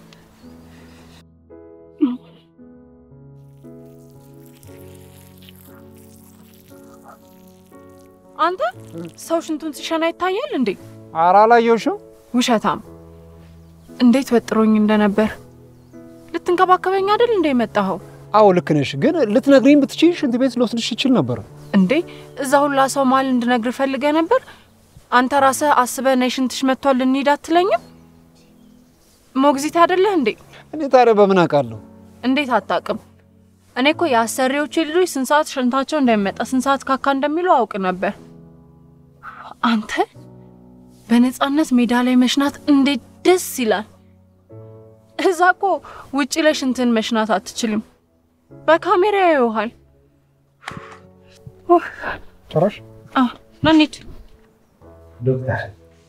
አንተ ሰው ሽንቱን ሲሸና ይታያል እንዴ?
ኧረ አላየሁሽም።
ውሸታም! እንዴት ወጥሮኝ እንደነበር ልትንከባከበኝ አይደል እንደ የመጣኸው?
አዎ ልክ ነሽ፣ ግን ልትነግሪኝ ብትችይ ሽንት ቤት ልወስድሽ ይችል ነበር።
እንዴ እዛ ሁላ ሰው መሀል እንድነግር ፈልገ ነበር። አንተ ራስህ አስበህ ነይ ሽንትሽ መጥቷል እንሂድ አትለኝም? ሞግዚት አይደለህ እንዴ?
እኔ ታዲያ በምን አውቃለሁ?
እንዴት አታውቅም? እኔ እኮ የአሰሪዎቼ ልጆች ስንት ሰዓት ሽንታቸው እንደሚመጣ ስንት ሰዓት ካካ እንደሚሉ አውቅ ነበር። አንተ በነፃነት ሜዳ ላይ መሽናት እንዴት ደስ ይላል! እዛ እኮ ውጪ ላይ ሽንትን መሽናት አትችልም፣ በካሜራ ያዩሃል።
ጭራሽ
ና እንሂድ።
ዶክተር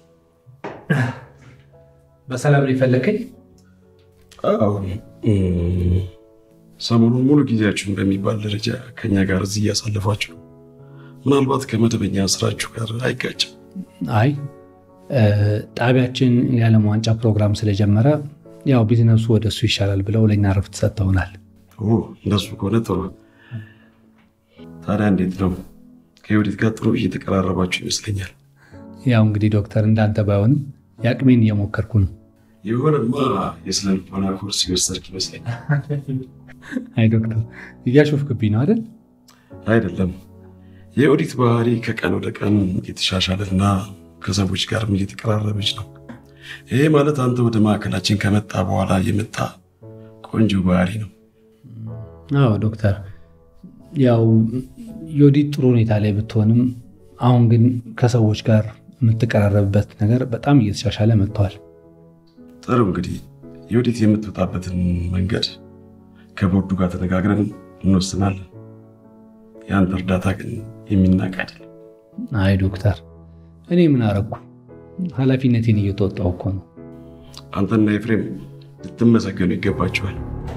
በሰላም ነው የፈለከኝ?
አዎ እም፣ ሰሞኑን ሙሉ ጊዜያችሁን በሚባል ደረጃ ከኛ ጋር እዚህ እያሳለፋችሁ ነው። ምናልባት ከመደበኛ ስራችሁ ጋር አይጋጭም?
አይ እ፣ ጣቢያችን የዓለም ዋንጫ ፕሮግራም ስለጀመረ ያው ቢዝነሱ ወደ እሱ ይሻላል ብለው ለእኛ ረፍት ሰጥተውናል።
ኦ፣ እንደሱ ከሆነ ጥሩ። ታዲያ እንዴት ነው? ከዮዲት ጋር ጥሩ እየተቀራረባችሁ ይመስለኛል።
ያው እንግዲህ ዶክተር እንዳንተ ባይሆንም የአቅሜን እየሞከርኩ ነው።
የሆነማ የስነ ልቦና ኮርስ የወሰድክ ይመስለኛል።
አይ ዶክተር እያሾፍክብኝ ነው አይደል?
አይደለም፣ የኦዲት ባህሪ ከቀን ወደ ቀን እየተሻሻለና ከሰዎች ጋርም እየተቀራረበች ነው። ይሄ ማለት አንተ ወደ ማዕከላችን ከመጣ በኋላ የመጣ ቆንጆ ባህሪ ነው።
አዎ ዶክተር፣ ያው ዮዲት ጥሩ ሁኔታ ላይ ብትሆንም አሁን ግን ከሰዎች ጋር የምትቀራረብበት ነገር በጣም እየተሻሻለ መጥተዋል።
ጥሩ እንግዲህ የወዴት የምትወጣበትን መንገድ ከቦርዱ ጋር ተነጋግረን እንወስናለን። የአንተ እርዳታ ግን የሚናቅ አይደለም።
አይ ዶክተር፣ እኔ ምን አረግኩ? ኃላፊነቴን እየተወጣሁ እኮ ነው።
አንተና ኤፍሬም ልትመሰገኑ ይገባቸዋል።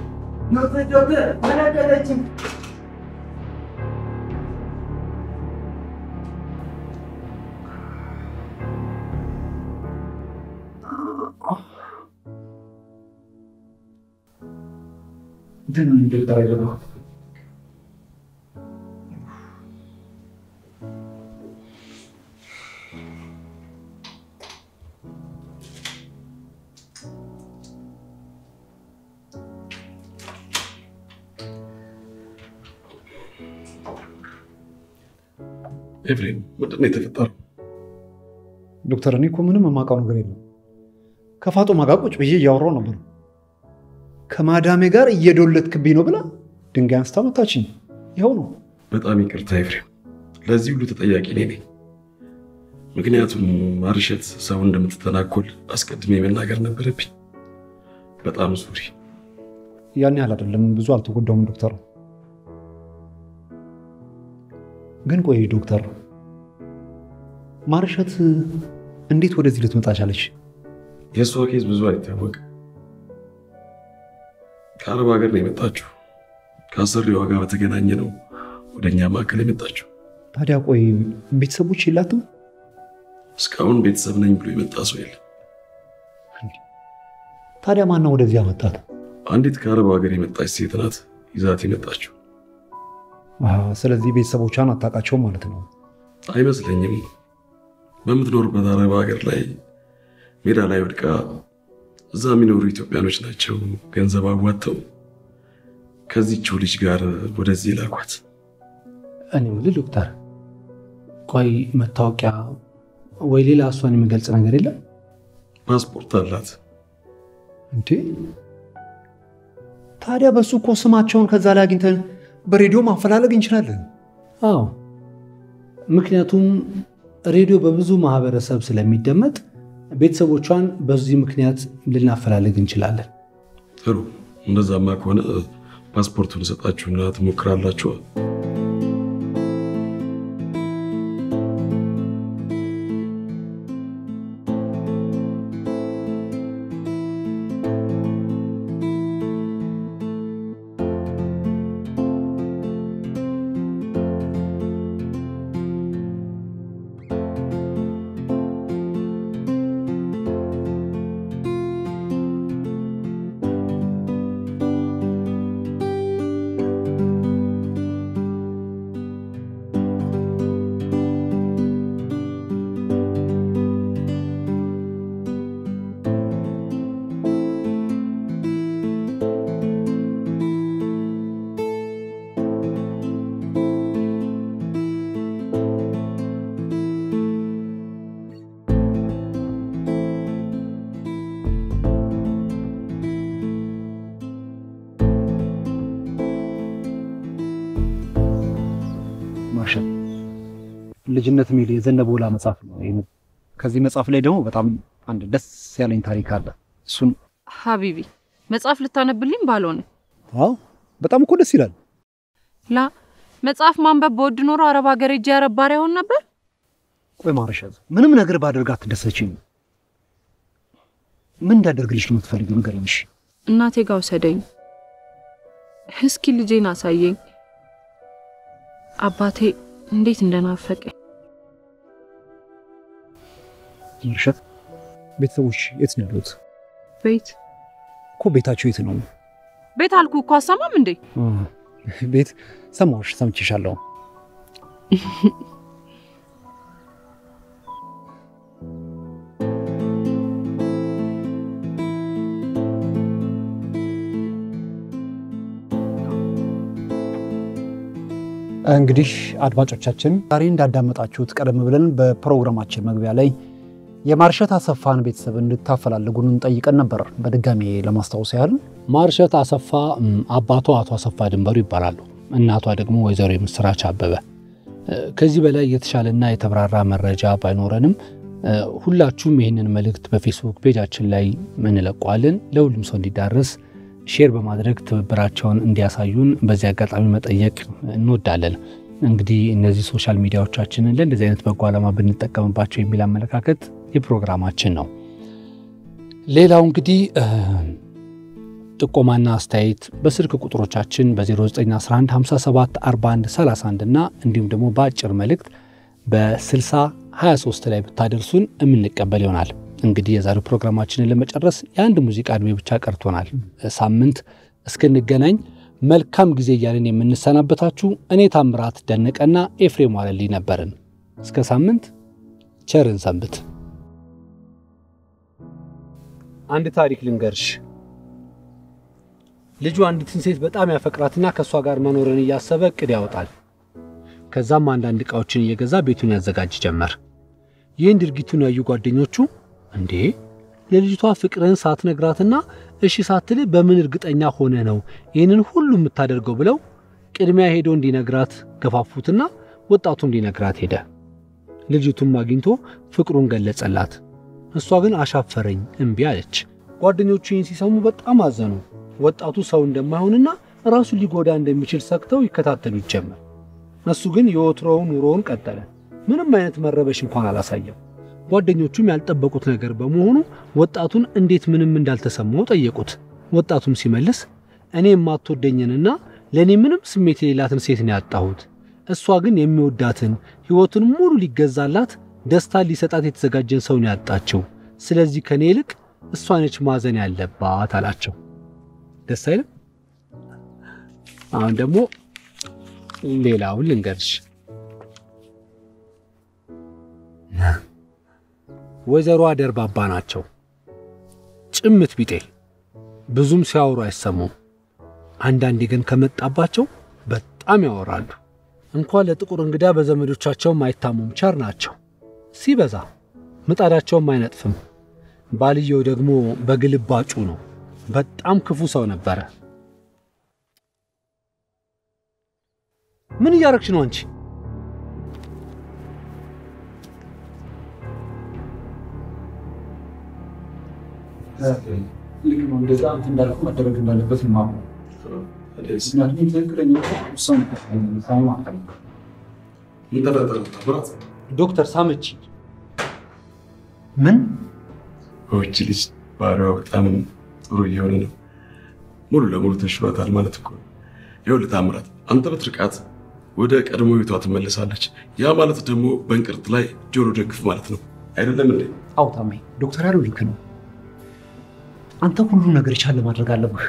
ኤፍሬም ምንድን ነው የተፈጠረው?
ዶክተር፣ እኔ እኮ ምንም የማውቀው ነገር የለም። ከፋጦማ ጋር ቁጭ ብዬ እያወራሁ ነበር። ከማዳሜ ጋር እየዶለትክብኝ ነው ብላ ድንጋይ አንስታ መታችኝ። ይኸው ነው።
በጣም ይቅርታ ኤፍሬም፣ ለዚህ ሁሉ ተጠያቂ እኔ ነኝ። ምክንያቱም ማርሸት ሰው እንደምትተናኮል አስቀድሜ መናገር ነበረብኝ። በጣም ሱሪ።
ያን ያህል አይደለም፣ ብዙ አልተጎዳውም ዶክተር። ግን ቆይ ዶክተር፣ ማርሸት እንዴት ወደዚህ ልትመጣ ቻለች?
የእሷ ኬዝ ብዙ አይታወቅም። ከአረብ ሀገር ነው የመጣችው። ከአሰሪዋ ጋር በተገናኘ ነው ወደ እኛ ማዕከል የመጣችው።
ታዲያ ቆይ ቤተሰቦች የላትም?
እስካሁን ቤተሰብ ነኝ ብሎ የመጣ ሰው የለም።
ታዲያ ማነው ወደዚህ ያመጣት?
አንዲት ከአረብ ሀገር የመጣች ሴት ናት ይዛት የመጣችው።
አዎ፣ ስለዚህ ቤተሰቦቿን አታውቃቸውም ማለት ነው።
አይመስለኝም። በምትኖርበት አረብ ሀገር ላይ ሜዳ ላይ ወድቃ እዛ የሚኖሩ ኢትዮጵያኖች ናቸው ገንዘብ አዋጥተው ከዚችው ልጅ ጋር ወደዚህ ላኳት።
እኔ የምልህ ዶክተር፣ ቆይ መታወቂያ ወይ ሌላ እሷን የሚገልጽ ነገር የለም?
ፓስፖርት አላት።
እንዴ ታዲያ በሱ እኮ ስማቸውን ከዛ ላይ አግኝተን በሬዲዮ ማፈላለግ እንችላለን።
አዎ፣ ምክንያቱም ሬዲዮ በብዙ ማህበረሰብ ስለሚደመጥ ቤተሰቦቿን በዚህ ምክንያት ልናፈላልግ እንችላለን።
ጥሩ። እንደዛማ ከሆነ ፓስፖርቱን ሰጣችሁና ትሞክራላችሁ።
ማርሻል ልጅነት የሚል የዘነበወላ መጽሐፍ ነው። ይሄ ከዚህ መጽሐፍ ላይ ደግሞ በጣም አንድ ደስ ያለኝ ታሪክ አለ። እሱን
ሀቢቢ መጽሐፍ ልታነብልኝ ባልሆነ
አዎ፣ በጣም እኮ ደስ ይላል።
ላ መጽሐፍ ማንበብ በወድ ኖሮ አረብ ሀገር ሄጄ አረብ ባሪያ ሆን ነበር።
ቆይ ማርሻል፣ ምንም ነገር ባደርግ አትደሰችኝ። ምን እንዳደርግልሽ ነው የምትፈልጊው? ንገሪኝ። እሺ
እናቴ ጋር ውሰደኝ። እስኪ ልጄን አሳየኝ። አባቴ እንዴት እንደናፈቀኝ።
ማርሻል፣ ቤተሰቦች የት ነው ያሉት?
ቤት
እኮ ቤታቸው የት ነው?
ቤት አልኩ እኮ አሰማም እንዴ?
ቤት ሰማሁሽ፣ ሰምቼሻለሁ። እንግዲህ አድማጮቻችን ዛሬ እንዳዳመጣችሁት ቀደም ብለን በፕሮግራማችን መግቢያ ላይ የማርሸት አሰፋን ቤተሰብ እንድታፈላልጉን ጠይቀን ነበር። በድጋሚ ለማስታወስ ያህል
ማርሸት አሰፋ እም፣ አባቷ አቶ አሰፋ ድንበሩ ይባላሉ። እናቷ ደግሞ ወይዘሮ የምስራች አበበ። እ፣ ከዚህ በላይ የተሻለና የተብራራ መረጃ ባይኖረንም እ፣ ሁላችሁም ይህንን መልእክት በፌስቡክ ፔጃችን ላይ እንለቀዋለን። ለሁሉም ሰው እንዲዳረስ ሼር በማድረግ ትብብራቸውን እንዲያሳዩን በዚህ አጋጣሚ መጠየቅ እንወዳለን። እንግዲህ እነዚህ ሶሻል ሚዲያዎቻችንን ለእንደዚህ አይነት በጎ ዓላማ ብንጠቀምባቸው የሚል አመለካከት የፕሮግራማችን ነው። ሌላው እንግዲህ እ፣ ጥቆማና አስተያየት በስልክ ቁጥሮቻችን በ0911574131 እና እንዲሁም ደግሞ በአጭር መልእክት በ6023 ላይ ብታደርሱን የምንቀበል ይሆናል። እንግዲህ የዛሬው ፕሮግራማችንን ለመጨረስ የአንድ ሙዚቃ ዕድሜ ብቻ ቀርቶናል። ሳምንት እስክንገናኝ መልካም ጊዜ እያልን የምንሰናበታችሁ እኔ ታምራት ደነቀና ኤፍሬም ዋለልኝ ነበርን። እስከ ሳምንት ቸርን ሰንብት። አንድ ታሪክ ልንገርሽ። ልጁ አንዲትን ሴት በጣም ያፈቅራትና ከእሷ ጋር መኖርን እያሰበ እቅድ ያወጣል። ከዛም አንዳንድ ዕቃዎችን እየገዛ ቤቱን ያዘጋጅ ጀመር። ይህን ድርጊቱን ያዩ ጓደኞቹ እንዴ ለልጅቷ ፍቅርህን ሳትነግራትና እሺ ሳትል በምን እርግጠኛ ሆነ ነው ይህንን ሁሉ የምታደርገው ብለው ቅድሚያ ሄዶ እንዲነግራት ገፋፉትና ወጣቱም ሊነግራት ሄደ። ልጅቱም አግኝቶ ፍቅሩን ገለጸላት። እሷ ግን አሻፈረኝ እምቢ አለች። ጓደኞቹ ይህን ሲሰሙ በጣም አዘኑ። ወጣቱ ሰው እንደማይሆንና ራሱን ሊጎዳ እንደሚችል ሰግተው ይከታተሉት ጀመር። እሱ ግን የወትሮውን ኑሮውን ቀጠለ። ምንም አይነት መረበሽ እንኳን አላሳየም። ጓደኞቹም ያልጠበቁት ነገር በመሆኑ ወጣቱን እንዴት ምንም እንዳልተሰማው ጠየቁት። ወጣቱም ሲመልስ እኔ የማትወደኝንና ለእኔ ምንም ስሜት የሌላትን ሴት ነው ያጣሁት። እሷ ግን የሚወዳትን ሕይወቱን ሙሉ ሊገዛላት ደስታን ሊሰጣት የተዘጋጀን ሰው ነው ያጣችው። ስለዚህ ከእኔ ይልቅ እሷ ነች ማዘን ያለባት አላቸው። ደስ አይልም? አሁን ደግሞ ሌላውን ልንገርሽ። ወይዘሮ ደርባባ ናቸው። ጭምት ቢጤ ብዙም ሲያወሩ አይሰሙም። አንዳንዴ ግን ከመጣባቸው በጣም ያወራሉ። እንኳን ለጥቁር እንግዳ በዘመዶቻቸውም አይታሙም። ቸር ናቸው። ሲበዛ ምጣዳቸውም አይነጥፍም። ባልየው ደግሞ በግልባጩ ነው። በጣም ክፉ ሰው ነበረ። ምን እያረግሽ ነው አንቺ?
ልክ ነው። እንደዛ እንትን እንዳልኩ መደረግ እንዳለበት ነው የማምነው። ምክንያቱም ትክክለኛ ውሳኔ ሳይሆን አልፈልግም።
ምን ተፈጠረ ታምራት?
ዶክተር ሳመች
ምን
ይህች ልጅ ባህሪዋ በጣም ጥሩ እየሆነ ነው። ሙሉ ለሙሉ ተሽሏታል ማለት እኮ ነው። ይኸውልህ ታምራት፣ አንተ ብትርቃት ወደ ቀድሞ ቤቷ ትመለሳለች። ያ ማለት ደግሞ በእንቅርት ላይ ጆሮ ደግፍ ማለት ነው አይደለም እንዴ?
አዎ ታሜ፣ ዶክተር ያለው ልክ ነው። አንተ ሁሉ ነገር የቻለ ማድረግ አለብህ።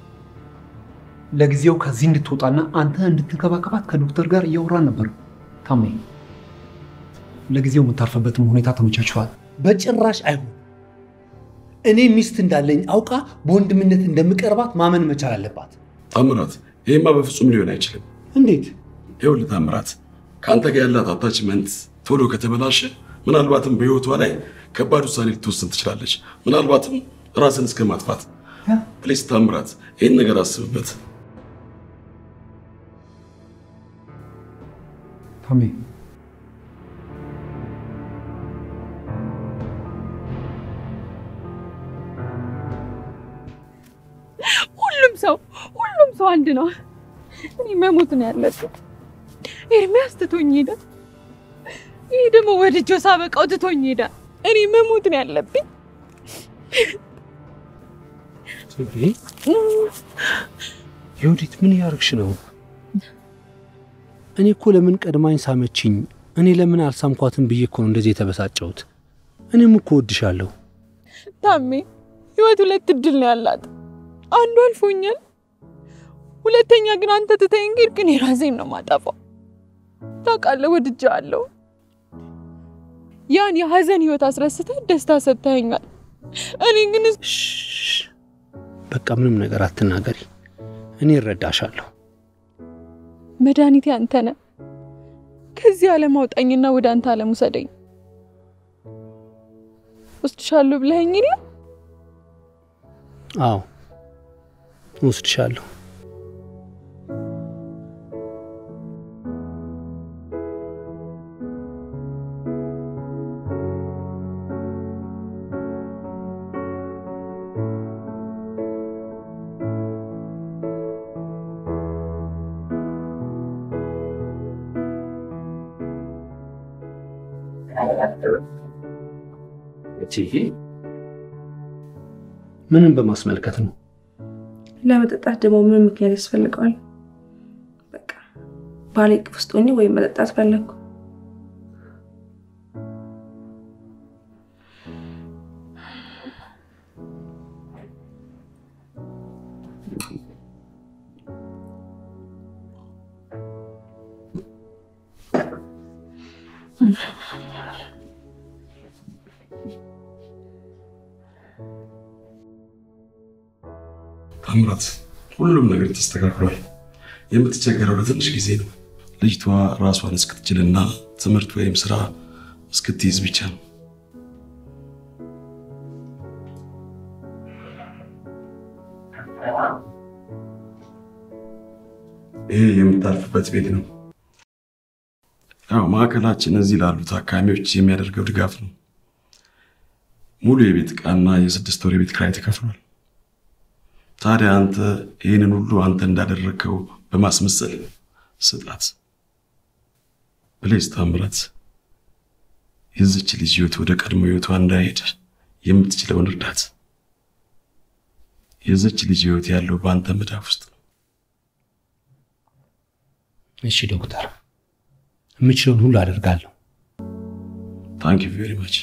ለጊዜው ከዚህ እንድትወጣና አንተ እንድትንከባከባት ከዶክተር ጋር እያወራን ነበር። ታሜ፣ ለጊዜው የምታርፍበትም ሁኔታ ተመቻችኋል።
በጭራሽ አይሆን። እኔ ሚስት እንዳለኝ አውቃ በወንድምነት እንደምቀርባት ማመን መቻል አለባት።
ታምራት፣ ይሄማ በፍጹም ሊሆን አይችልም።
እንዴት?
ይኸውልህ ታምራት፣ ከአንተ ጋር ያላት አታችመንት ቶሎ ከተበላሸ ምናልባትም በህይወቷ ላይ ከባድ ውሳኔ ልትወስን ትችላለች። ምናልባትም ራስን እስከ ማጥፋት። ፕሌስ ታምራት፣ ይህን ነገር አስብበት።
ታሜ
ሁሉም ሰው ሁሉም ሰው አንድ ነው። እኔ መሞት ነው ያለብኝ። ኤርሚያስ ትቶኝ ሄደ። ይህ ደግሞ ወድጆ ሳበቃው ትቶኝ ሄደ። እኔ መሞት ነው ያለብኝ።
የወዲት ምን ያርግሽ ነው? እኔ እኮ ለምን ቀድማኝ ሳመችኝ፣ እኔ ለምን አልሳምኳትም ብዬ እኮ ነው እንደዚህ የተበሳጨሁት። እኔም እኮ ወድሻለሁ።
ታሜ ህይወት ሁለት እድል ነው ያላት። አንዱ አልፎኛል። ሁለተኛ ግን አንተ ትተኸኝ ሄድክ። እኔ ራሴን ነው ማጠፋው። ታውቃለህ፣ ወድጄሃለሁ። ያን የሀዘን ህይወት አስረስተህ ደስታ ሰጥተኸኛል። እኔ ግን
በቃ ምንም ነገር አትናገሪ፣ እኔ እረዳሻለሁ።
መድኃኒቴ አንተ ነህ። ከዚህ ዓለም አውጣኝና ወደ አንተ ዓለም ውሰደኝ። ወስድሻለሁ ብለኸኝ የለ?
አዎ እወስድሻለሁ። ምንም በማስመልከት ነው?
ለመጠጣት ደግሞ ምን ምክንያት ያስፈልገዋል? በቃ ባሌ እቅፍ ውስጥ ሆኜ ወይም መጠጣት ፈለግኩ።
ታምራት፣ ሁሉም ነገር ተስተካክሏል። የምትቸገረው ለትንሽ ጊዜ ነው። ልጅቷ ራሷን እስክትችልና ትምህርት ወይም ስራ እስክትይዝ ብቻ ነው። ይሄ የምታርፍበት ቤት ነው። ያው ማዕከላችን እዚህ ላሉ ታካሚዎች የሚያደርገው ድጋፍ ነው። ሙሉ የቤት ዕቃና የስድስት ወር የቤት ኪራይ ተከፍሏል። ታዲያ አንተ ይህንን ሁሉ አንተ እንዳደረግከው በማስመሰል ስጣት። ፕሌስ ታምራት፣ የዚች ልጅ ህይወት ወደ ቀድሞ ህይወቷ እንዳይሄድ የምትችለውን እርዳት። የዚች ልጅ ህይወት ያለው በአንተ መዳፍ ውስጥ ነው።
እሺ ዶክተር፣ የምችለውን ሁሉ አደርጋለሁ።
ታንክ ዩ ቬሪ ማች።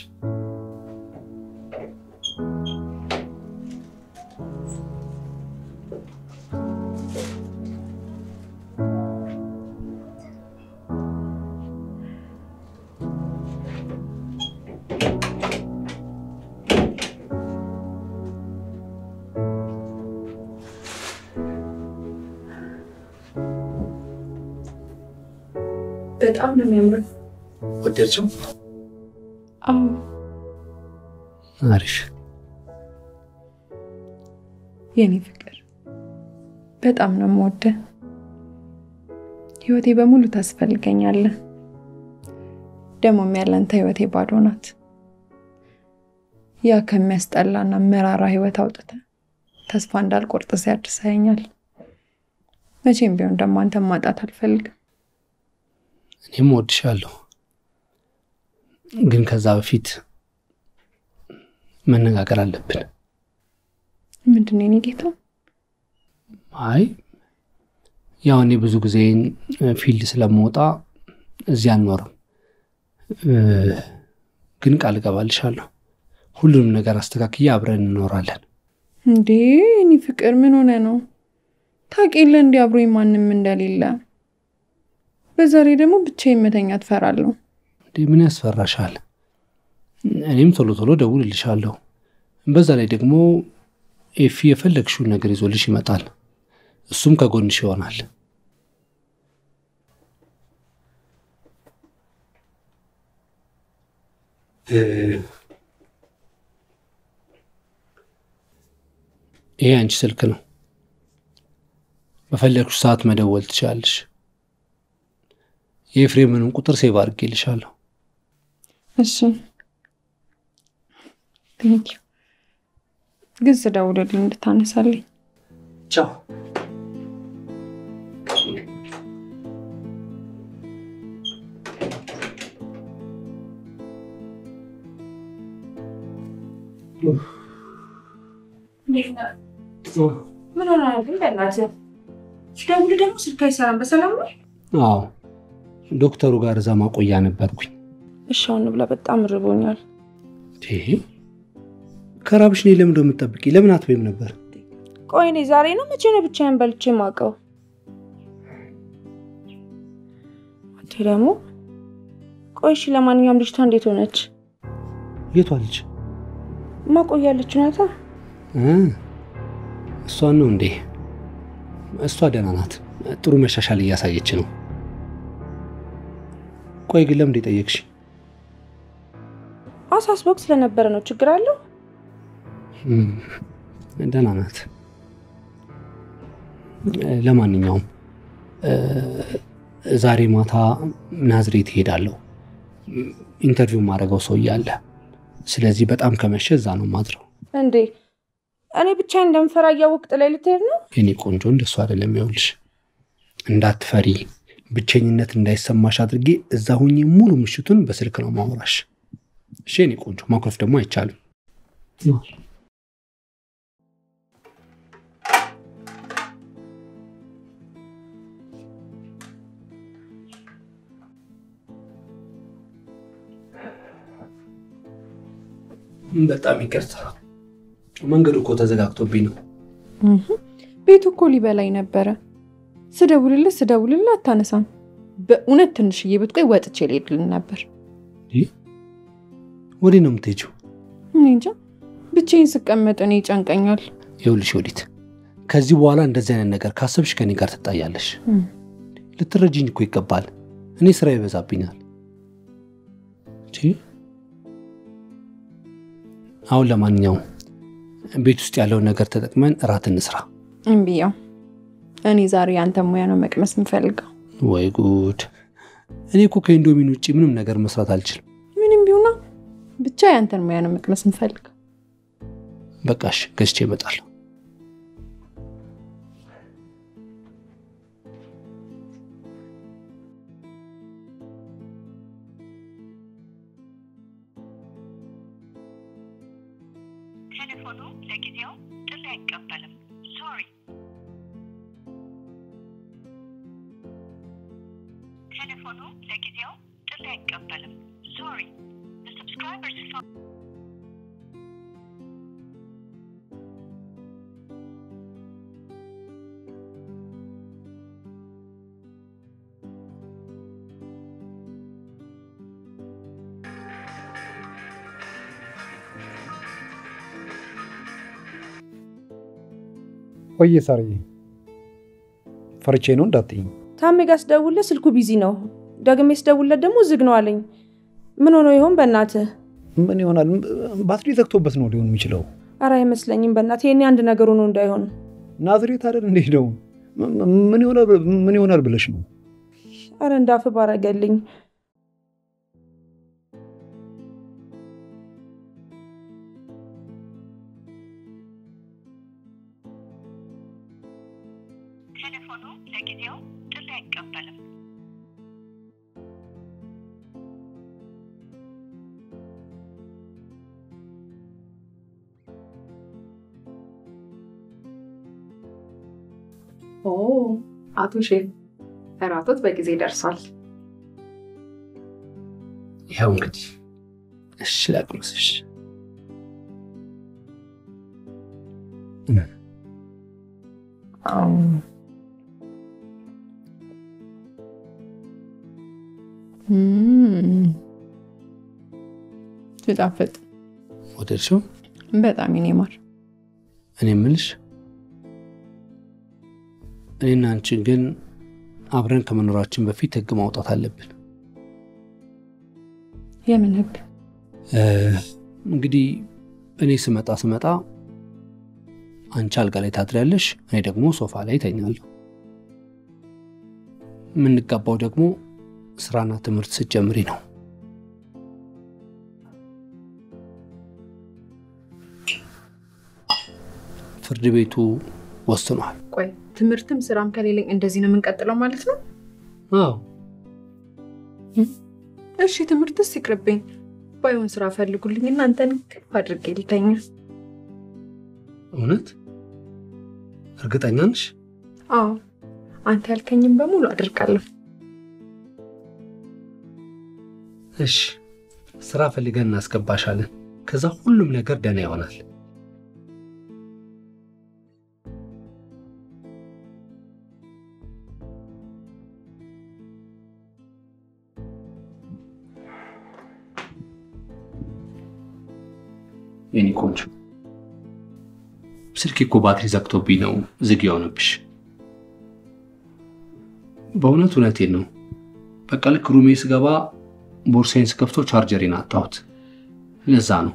በጣም ነው የሚያምረው።
ወደድሽው?
አዎ
አሪፍ።
የኔ ፍቅር በጣም ነው የምወደህ። ህይወቴ በሙሉ ታስፈልገኛለህ። ደግሞም ያለንተ ህይወቴ ባዶ ናት። ያ ከሚያስጠላና መራራ ህይወት አውጥተ ተስፋ እንዳልቆርጥ ሲያድሰኛል። መቼም ቢሆን ደግሞ አንተን ማጣት አልፈልግም።
እኔም እወድሻለሁ፣ ግን ከዛ በፊት መነጋገር አለብን።
ምንድን ነው የኔ ጌታ?
አይ ያው እኔ ብዙ ጊዜ ፊልድ ስለምወጣ እዚህ አልኖርም፣ ግን ቃል እገባልሻለሁ ሁሉንም ነገር አስተካክዬ አብረን እንኖራለን።
እንዴ እኔ ፍቅር ምን ሆነ ነው? ታውቂ የለ እንዲ አብሮኝ ማንም እንደሌለ። በዛሬ ደግሞ ብቻዬን መተኛት እፈራለሁ።
እንዴ ምን ያስፈራሻል? እኔም ቶሎ ቶሎ ደውልልሻለሁ። በዛ ላይ ደግሞ ኤፊ የፈለግሽውን ነገር ይዞልሽ ይመጣል። እሱም ከጎንሽ ይሆናል። ይሄ አንቺ ስልክ ነው። በፈለግሽ ሰዓት መደወል ትችላለሽ። የኤፍሬምንም ቁጥር ሴቭ አድርጌልሻለሁ።
እሺ ቴንኪው። ግን ስደውልልኝ እንድታነሳልኝ።
ቻው።
ምን ሆነ ግን? በእናትህ ደውል ደግሞ ስልክ አይሰራም። በሰላም ነው?
አዎ ዶክተሩ ጋር እዛ ማቆያ ነበርኩኝ።
እሺ አሁን ብላ፣ በጣም ርቦኛል።
ይሄ ከራብሽ እኔ ለምን እንደምትጠብቂ ለምን አትበይም ነበር?
ቆይ እኔ ዛሬ ነው መቼ ነው ብቻዬን በልቼ የማውቀው? አንተ ደግሞ ቆይ እሺ፣ ለማንኛውም ልጅቷ እንዴት ሆነች?
የቷ ልጅ?
ማቆያለች ናታ።
እ እሷን ነው እንዴ? እሷ ደህና ናት። ጥሩ መሻሻል እያሳየች ነው። ቆይ ግን ለምን ጠየቅሽ?
አሳስቦክ ስለነበረ ነው። ችግር አለው?
እም፣ ደህና ናት። ለማንኛውም እ፣ ዛሬ ማታ ናዝሬት እሄዳለሁ። ኢንተርቪው ማድረገው ሰው እያለ ስለዚህ በጣም ከመሸ እዛ ነው ማድረው።
እንዴ እኔ ብቻዬን እንደምፈራ እያወቅ ጥላይ ልትሄድ ነው?
የኔ ቆንጆ እንደሱ አይደለም። ይኸውልሽ እንዳትፈሪ፣ ብቸኝነት እንዳይሰማሽ አድርጌ እዛ ሁኜ ሙሉ ምሽቱን በስልክ ነው ማውራሽ። እሺ የኔ ቆንጆ፣ ማኩረፍ ደግሞ አይቻልም። በጣም ይቅርታ፣ መንገዱ እኮ ተዘጋግቶብኝ ነው።
ቤቱ እኮ ሊበላኝ ነበረ። ስደውልልህ ስደውልልህ አታነሳም። በእውነት ትንሽዬ ብትቆይ ወጥቼ ልሄድልን ነበር።
ወዴት ነው የምትሄጂው?
እኔ እንጃ ብቻዬን ስቀመጥ እኔ ይጨንቀኛል።
ይኸውልሽ ወዲት፣ ከዚህ በኋላ እንደዚህ አይነት ነገር ካሰብሽ ከኔ ጋር ትጣያለሽ።
እም።
ልትረጂኝ እኮ ይገባል። እኔ ስራ ይበዛብኛል። እንጂ አሁን ለማንኛውም ቤት ውስጥ ያለውን ነገር ተጠቅመን እራት እንስራ።
እምቢያው እኔ ዛሬ ያንተ ሙያ ነው መቅመስ የምፈልገው።
ወይ ጉድ! እኔ እኮ ከኢንዶሚን ውጭ ምንም ነገር መስራት አልችልም።
ምንም ቢሆና ብቻ ያንተን ሙያ ነው መቅመስ የምፈልገው።
በቃሽ፣ ገዝቼ እመጣለሁ።
ቴሌፎኑ ለጊዜው ጥሪ አይቀበልም። ሶሪ። ቴሌፎኑ ለጊዜው ጥሪ አይቀበልም። ሶሪ። The subscriber's phone
ቆየ ሳርዬ፣ ፈርቼ ነው እንዳትይኝ።
ታሜ ጋር ስደውልለት ስልኩ ቢዚ ነው። ደግሜ ስደውልለት ደግሞ ዝግ ነው አለኝ። ምን ሆኖ ይሆን በእናትህ?
ምን ይሆናል? ባትሪ ዘግቶበት ነው ሊሆን የሚችለው።
ኧረ አይመስለኝም በእናትህ። የኔ አንድ ነገር ሆኖ እንዳይሆን።
ናዝሬት አይደል እንዴ ነው? ምን ይሆናል ምን ይሆናል ብለሽ ነው?
ኧረ እንዳፍ ባረገልኝ።
ቴሌፎኑ ለጊዜው ጥሪ አይቀበልም።
ኦ አቶ ሼፍ እራቶት በጊዜ ደርሷል።
ይኸው እንግዲህ እሺ ላቅምስሽ።
ሲጣፍጥ
ወደድሽው?
በጣም የኔ ማር።
እኔ የምልሽ እኔና አንቺን ግን አብረን ከመኖራችን በፊት ህግ ማውጣት አለብን።
የምን ህግ?
እ፣ እንግዲህ እኔ ስመጣ ስመጣ አንቺ አልጋ ላይ ታድሪያለሽ፣ እኔ ደግሞ ሶፋ ላይ ተኛለሁ። የምንጋባው ደግሞ ስራና ትምህርት ስትጀምሪ ነው። ፍርድ ቤቱ ወስኗል።
ቆይ ትምህርትም ስራም ከሌለኝ እንደዚህ ነው የምንቀጥለው ማለት ነው?
አዎ
እሺ ትምህርትስ ይቅርብኝ። ባይሆን ስራ ፈልጉልኝ እናንተን ቅፍ አድርጌ ልተኛ።
እውነት እርግጠኛ ነሽ?
አዎ አንተ ያልከኝም በሙሉ አድርጋለሁ።
እሺ ስራ ፈልገን እናስገባሻለን። ከዛ ሁሉም ነገር ደህና ይሆናል። የኔ ቆንጆ ስልክ እኮ ባትሪ ዘግቶብኝ ነው ዝግ የሆነብሽ። በእውነት እውነቴን ነው። በቃ ልክ ሩሜ ስገባ ቦርሳዬን ስከፍቶ ቻርጀሬን አጣሁት። ለዛ ነው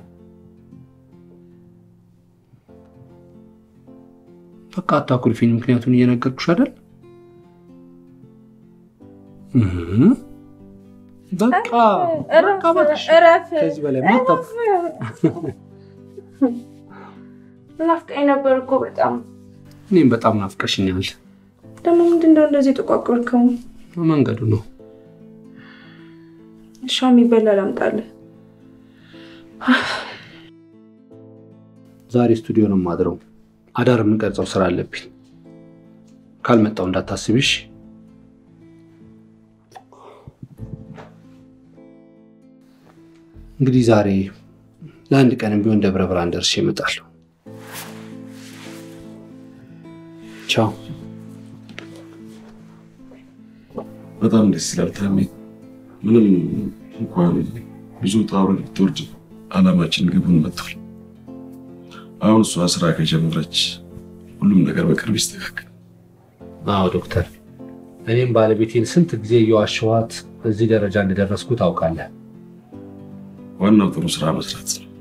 በቃ አታኩርፊኝ። ምክንያቱን እየነገርኩሽ አይደል? እህ፣ በቃ በቃ እባክሽ። ከዚህ በላይ ማታ
ናፍቀኝ ነበር እኮ በጣም።
እኔም በጣም ናፍቀሽኛል።
ደግሞ ምንድነው እንደዚህ ጠቋቆርከው?
መንገዱ ነው።
እሺ የሚበላ ላምጣልህ።
ዛሬ ስቱዲዮ ነው የማድረው። አዳር የምንቀርጸው ስራ አለብኝ። ካልመጣው እንዳታስቢሽ። እንግዲህ ዛሬ ለአንድ ቀንም ቢሆን ደብረ ብርሃን ደርሼ እመጣለሁ። ቻው።
በጣም ደስ ይላል ታሜ። ምንም እንኳን ብዙ ውጣ ውረድ ብትወርድ አላማችን ግቡን መጥቷል። አሁን እሷ ስራ ከጀመረች ሁሉም ነገር በቅርብ ይስተካከል።
አዎ ዶክተር፣ እኔም ባለቤቴን ስንት ጊዜ እየዋሸኋት እዚህ ደረጃ እንደደረስኩ ታውቃለህ።
ዋናው ጥሩ ስራ መስራት ነው።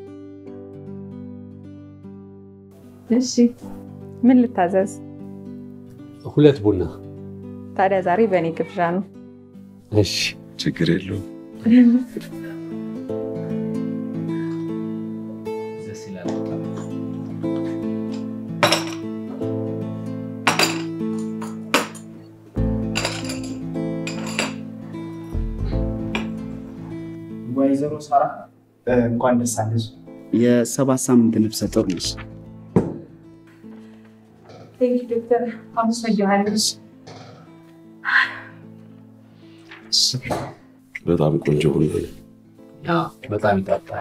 እሺ ምን ልታዘዝ?
ሁለት ቡና።
ታዲያ ዛሬ በእኔ ግብዣ ነው።
እሺ፣
ችግር የለውም።
ደስ ይላል በጣም።
ወይዘሮ ሳራ እንኳን ደስ አለሽ። የሰባት ሳምንት ነፍሰ ጡር ነሽ።
ዶክተር አመሰግናለሁ።
በጣም ቆንጆ ቡና ነው።
አዎ፣ በጣም ይጣፍጣል።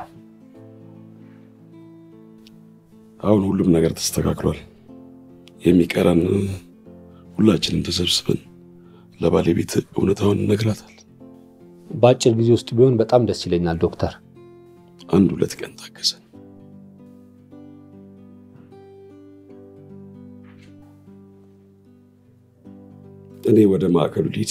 አሁን ሁሉም ነገር ተስተካክሏል። የሚቀረን ሁላችንም ተሰብስበን ለባለቤት እውነታውን እነግራታል።
በአጭር ጊዜ ውስጥ ቢሆን በጣም ደስ ይለኛል ዶክተር።
አንድ ሁለት ቀን ታገሰን። እኔ ወደ ማዕከሉ ልሂድ።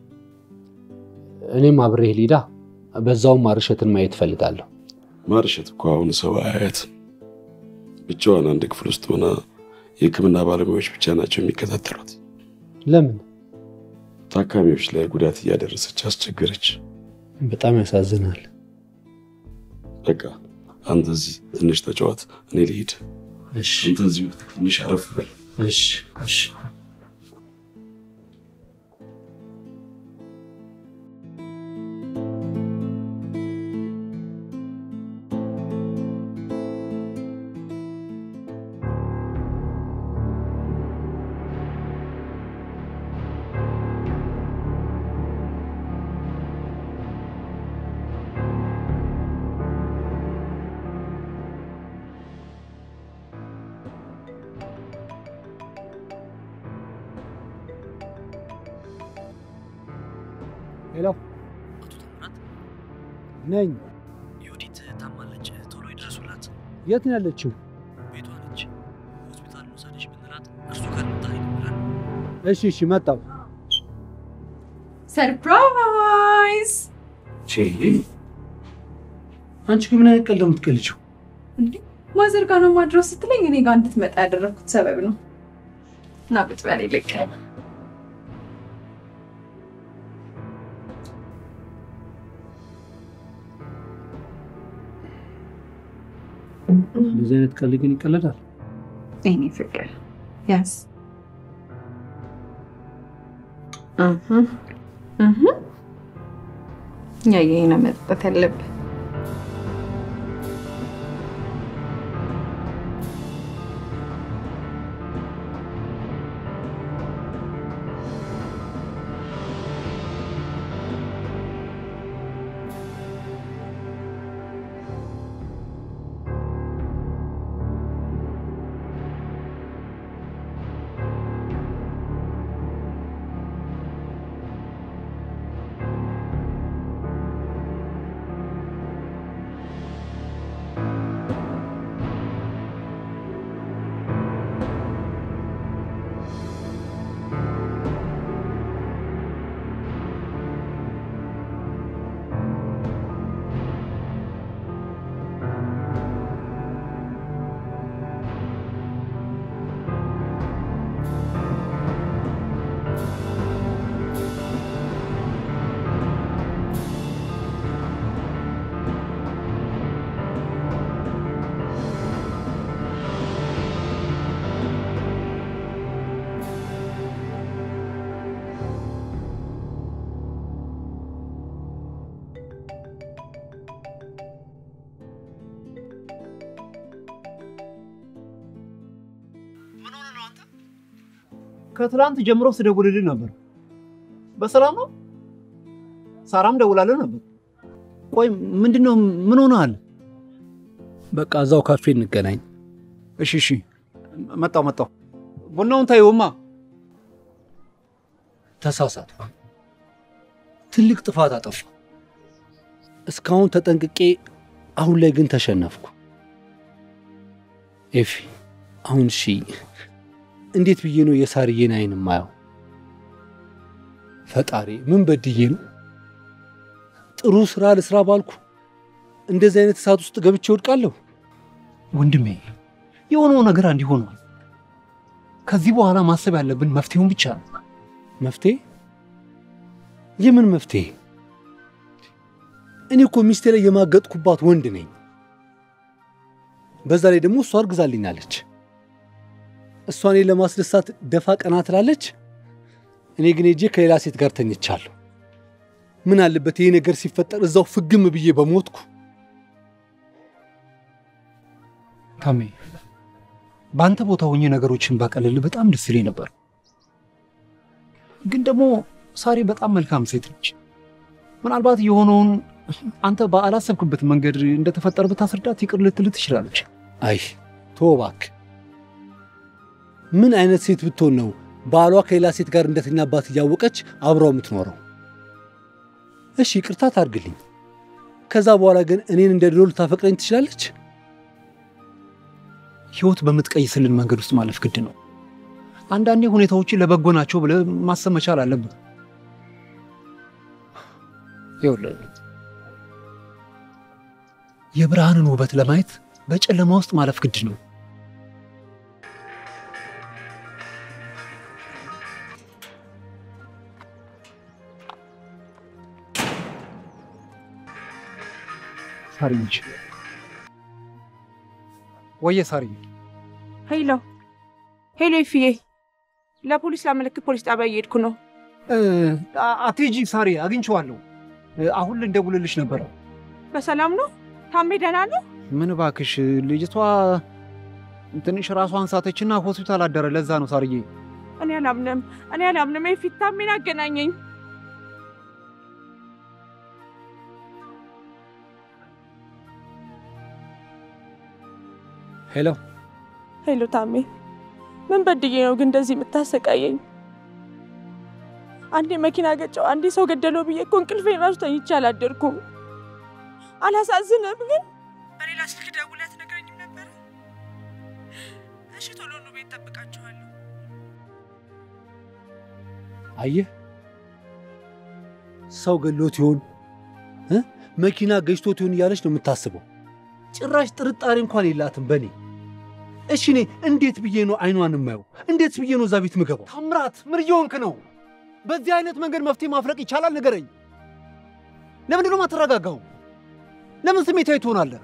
እኔም አብሬህ ሊዳ፣ በዛውም ማርሸትን ማየት እፈልጋለሁ።
ማርሸት እኮ አሁን ሰው አያያትም። ብቻዋን አንድ ክፍል ውስጥ ሆና የሕክምና ባለሙያዎች ብቻ ናቸው የሚከታተሏት።
ለምን?
ታካሚዎች ላይ ጉዳት እያደረሰች አስቸገረች።
በጣም ያሳዝናል።
በቃ አንተ እዚህ ትንሽ ተጫዋት፣ እኔ ልሂድ።
እሺ፣
አንተ እዚሁ ትንሽ አረፍ በል።
እሺ፣ እሺ። ሄሎ ነኝ።
ዮዲት ታማለች፣ ቶሎ ይድረሱላት።
የት ነው ያለችው?
ቤቷ ነች። ሆስፒታል መውሰድሽ ብንላት እርሱ ካልመጣ ይደብራል።
እሺ እሺ፣ መጣው።
ሰርፕራይዝ!
አንቺ ግን ምን አይነት ቀልድ ነው የምትቀልጂው?
ማዘር ጋር ነው ማድረው ስትለኝ እኔ ጋር እንድትመጣ ያደረግኩት ሰበብ ነው። እና ቁጭ በል ይልቅ
እንደዚህ አይነት ቀልድ ግን ይቀለዳል?
የኔ ፍቅር ያስ ያየህ ነው መጠጣት ያለብህ።
ከትላንት ጀምሮ ስደውልልህ ነበር። በሰላም ነው? ሳራም ደውላልህ ነበር። ቆይ ምንድን ነው? ምን ሆነሃል?
በቃ እዛው ካፌ እንገናኝ።
እሺ እሺ፣ መጣው መጣው። ቡናውን ታየውማ።
ተሳሳትኩ። ትልቅ ጥፋት አጠፋ። እስካሁን ተጠንቅቄ፣ አሁን ላይ ግን ተሸነፍኩ። ኤፊ፣ አሁን እሺ፣ እንዴት ብዬ ነው የሳርዬን አይን ማየው? ፈጣሪ ምን በድዬ ነው? ጥሩ ስራ ልስራ ባልኩ እንደዚህ አይነት እሳት ውስጥ ገብቼ ወድቃለሁ።
ወንድሜ የሆነው ነገር እንዲህ ሆኗል። ከዚህ በኋላ ማሰብ ያለብን መፍትሄውን ብቻ ነው።
መፍትሄ? የምን መፍትሄ? እኔ እኮ ሚስቴ ላይ የማገጥኩባት ወንድ ነኝ። በዛ ላይ ደግሞ እሷ አርግዛልኛለች። እሷ እኔን ለማስደሳት ደፋ ቀና ትላለች። እኔ ግን ሄጄ ከሌላ ሴት ጋር ተኝቻለሁ። ምን አለበት ይሄ ነገር ሲፈጠር እዛው ፍግም ብዬ በሞትኩ።
ታሜ በአንተ ቦታ ሆኜ ነገሮችን ባቀልል በጣም ደስ ይለኝ ነበር። ግን ደግሞ ሳሪ በጣም መልካም ሴት ነች። ምናልባት የሆነውን አንተ ባላሰብክበት መንገድ እንደተፈጠረ ብታስረዳት ይቅር ልትል ትችላለች።
አይ ተው እባክህ። ምን አይነት ሴት ብትሆን ነው ባሏ ከሌላ ሴት ጋር እንደተኛባት እያወቀች አብረው የምትኖረው? እሺ ይቅርታ ታርግልኝ። ከዛ በኋላ ግን እኔን እንደ ድሮ ልታፈቅረኝ ትችላለች?
ህይወት በምትቀይስልን መንገድ ውስጥ ማለፍ ግድ ነው። አንዳንዴ ሁኔታዎችን ለበጎ ናቸው ብለህ ማሰብ መቻል አለብህ። ይኸውልህ የብርሃንን ውበት ለማየት በጨለማ ውስጥ ማለፍ ግድ ነው። ሳሪ ነች። ወየ ሳሪ
ሄሎ ሄሎ፣ ይፍዬ ለፖሊስ ላመለክት ፖሊስ ጣቢያ እየሄድኩ ነው።
አትሂጂ ሳሪ፣ አግኝቼዋለሁ። አሁን ልንደውልልሽ ነበረ።
በሰላም ነው? ታሜ ደህና ነው?
ምን እባክሽ፣ ልጅቷ ትንሽ ራሷን ሳተችና ሆስፒታል አደረ። ለዛ ነው ሳርዬ።
እኔ አላምንም፣ እኔ አላምንም። የፊት ታሜን አገናኘኝ።
ሄሎ
ሄሎ ታሜ፣ ምን በድዬ ነው ግን እንደዚህ የምታሰቃየኝ? አንዴ መኪና ገጨው፣ አንዴ ሰው ገደለው ብዬ እኮ እንቅልፌን ራሱ ተኝቼ አላደርኩም። አላሳዝንም ግን በሌላ ስልክ ደውለህ ትነግረኝም ነበረ። እሺ ቶሎ ኑ፣ ቤት ጠብቃችኋለሁ።
አየህ ሰው ገሎት ይሆን እ መኪና ገጭቶት ይሆን እያለች ነው የምታስበው። ጭራሽ ጥርጣሬ እንኳን የላትም በእኔ። እሺ እኔ እንዴት ብዬ ነው አይኗን የማየው? እንዴት ብዬ ነው እዛ ቤት ምገባው?
ታምራት ምን እየሆንክ ነው? በዚህ አይነት መንገድ መፍትሄ ማፍለቅ ይቻላል? ንገረኝ። ለምንድን ነው የማትረጋጋው? ለምን ስሜታዊ ትሆናለህ?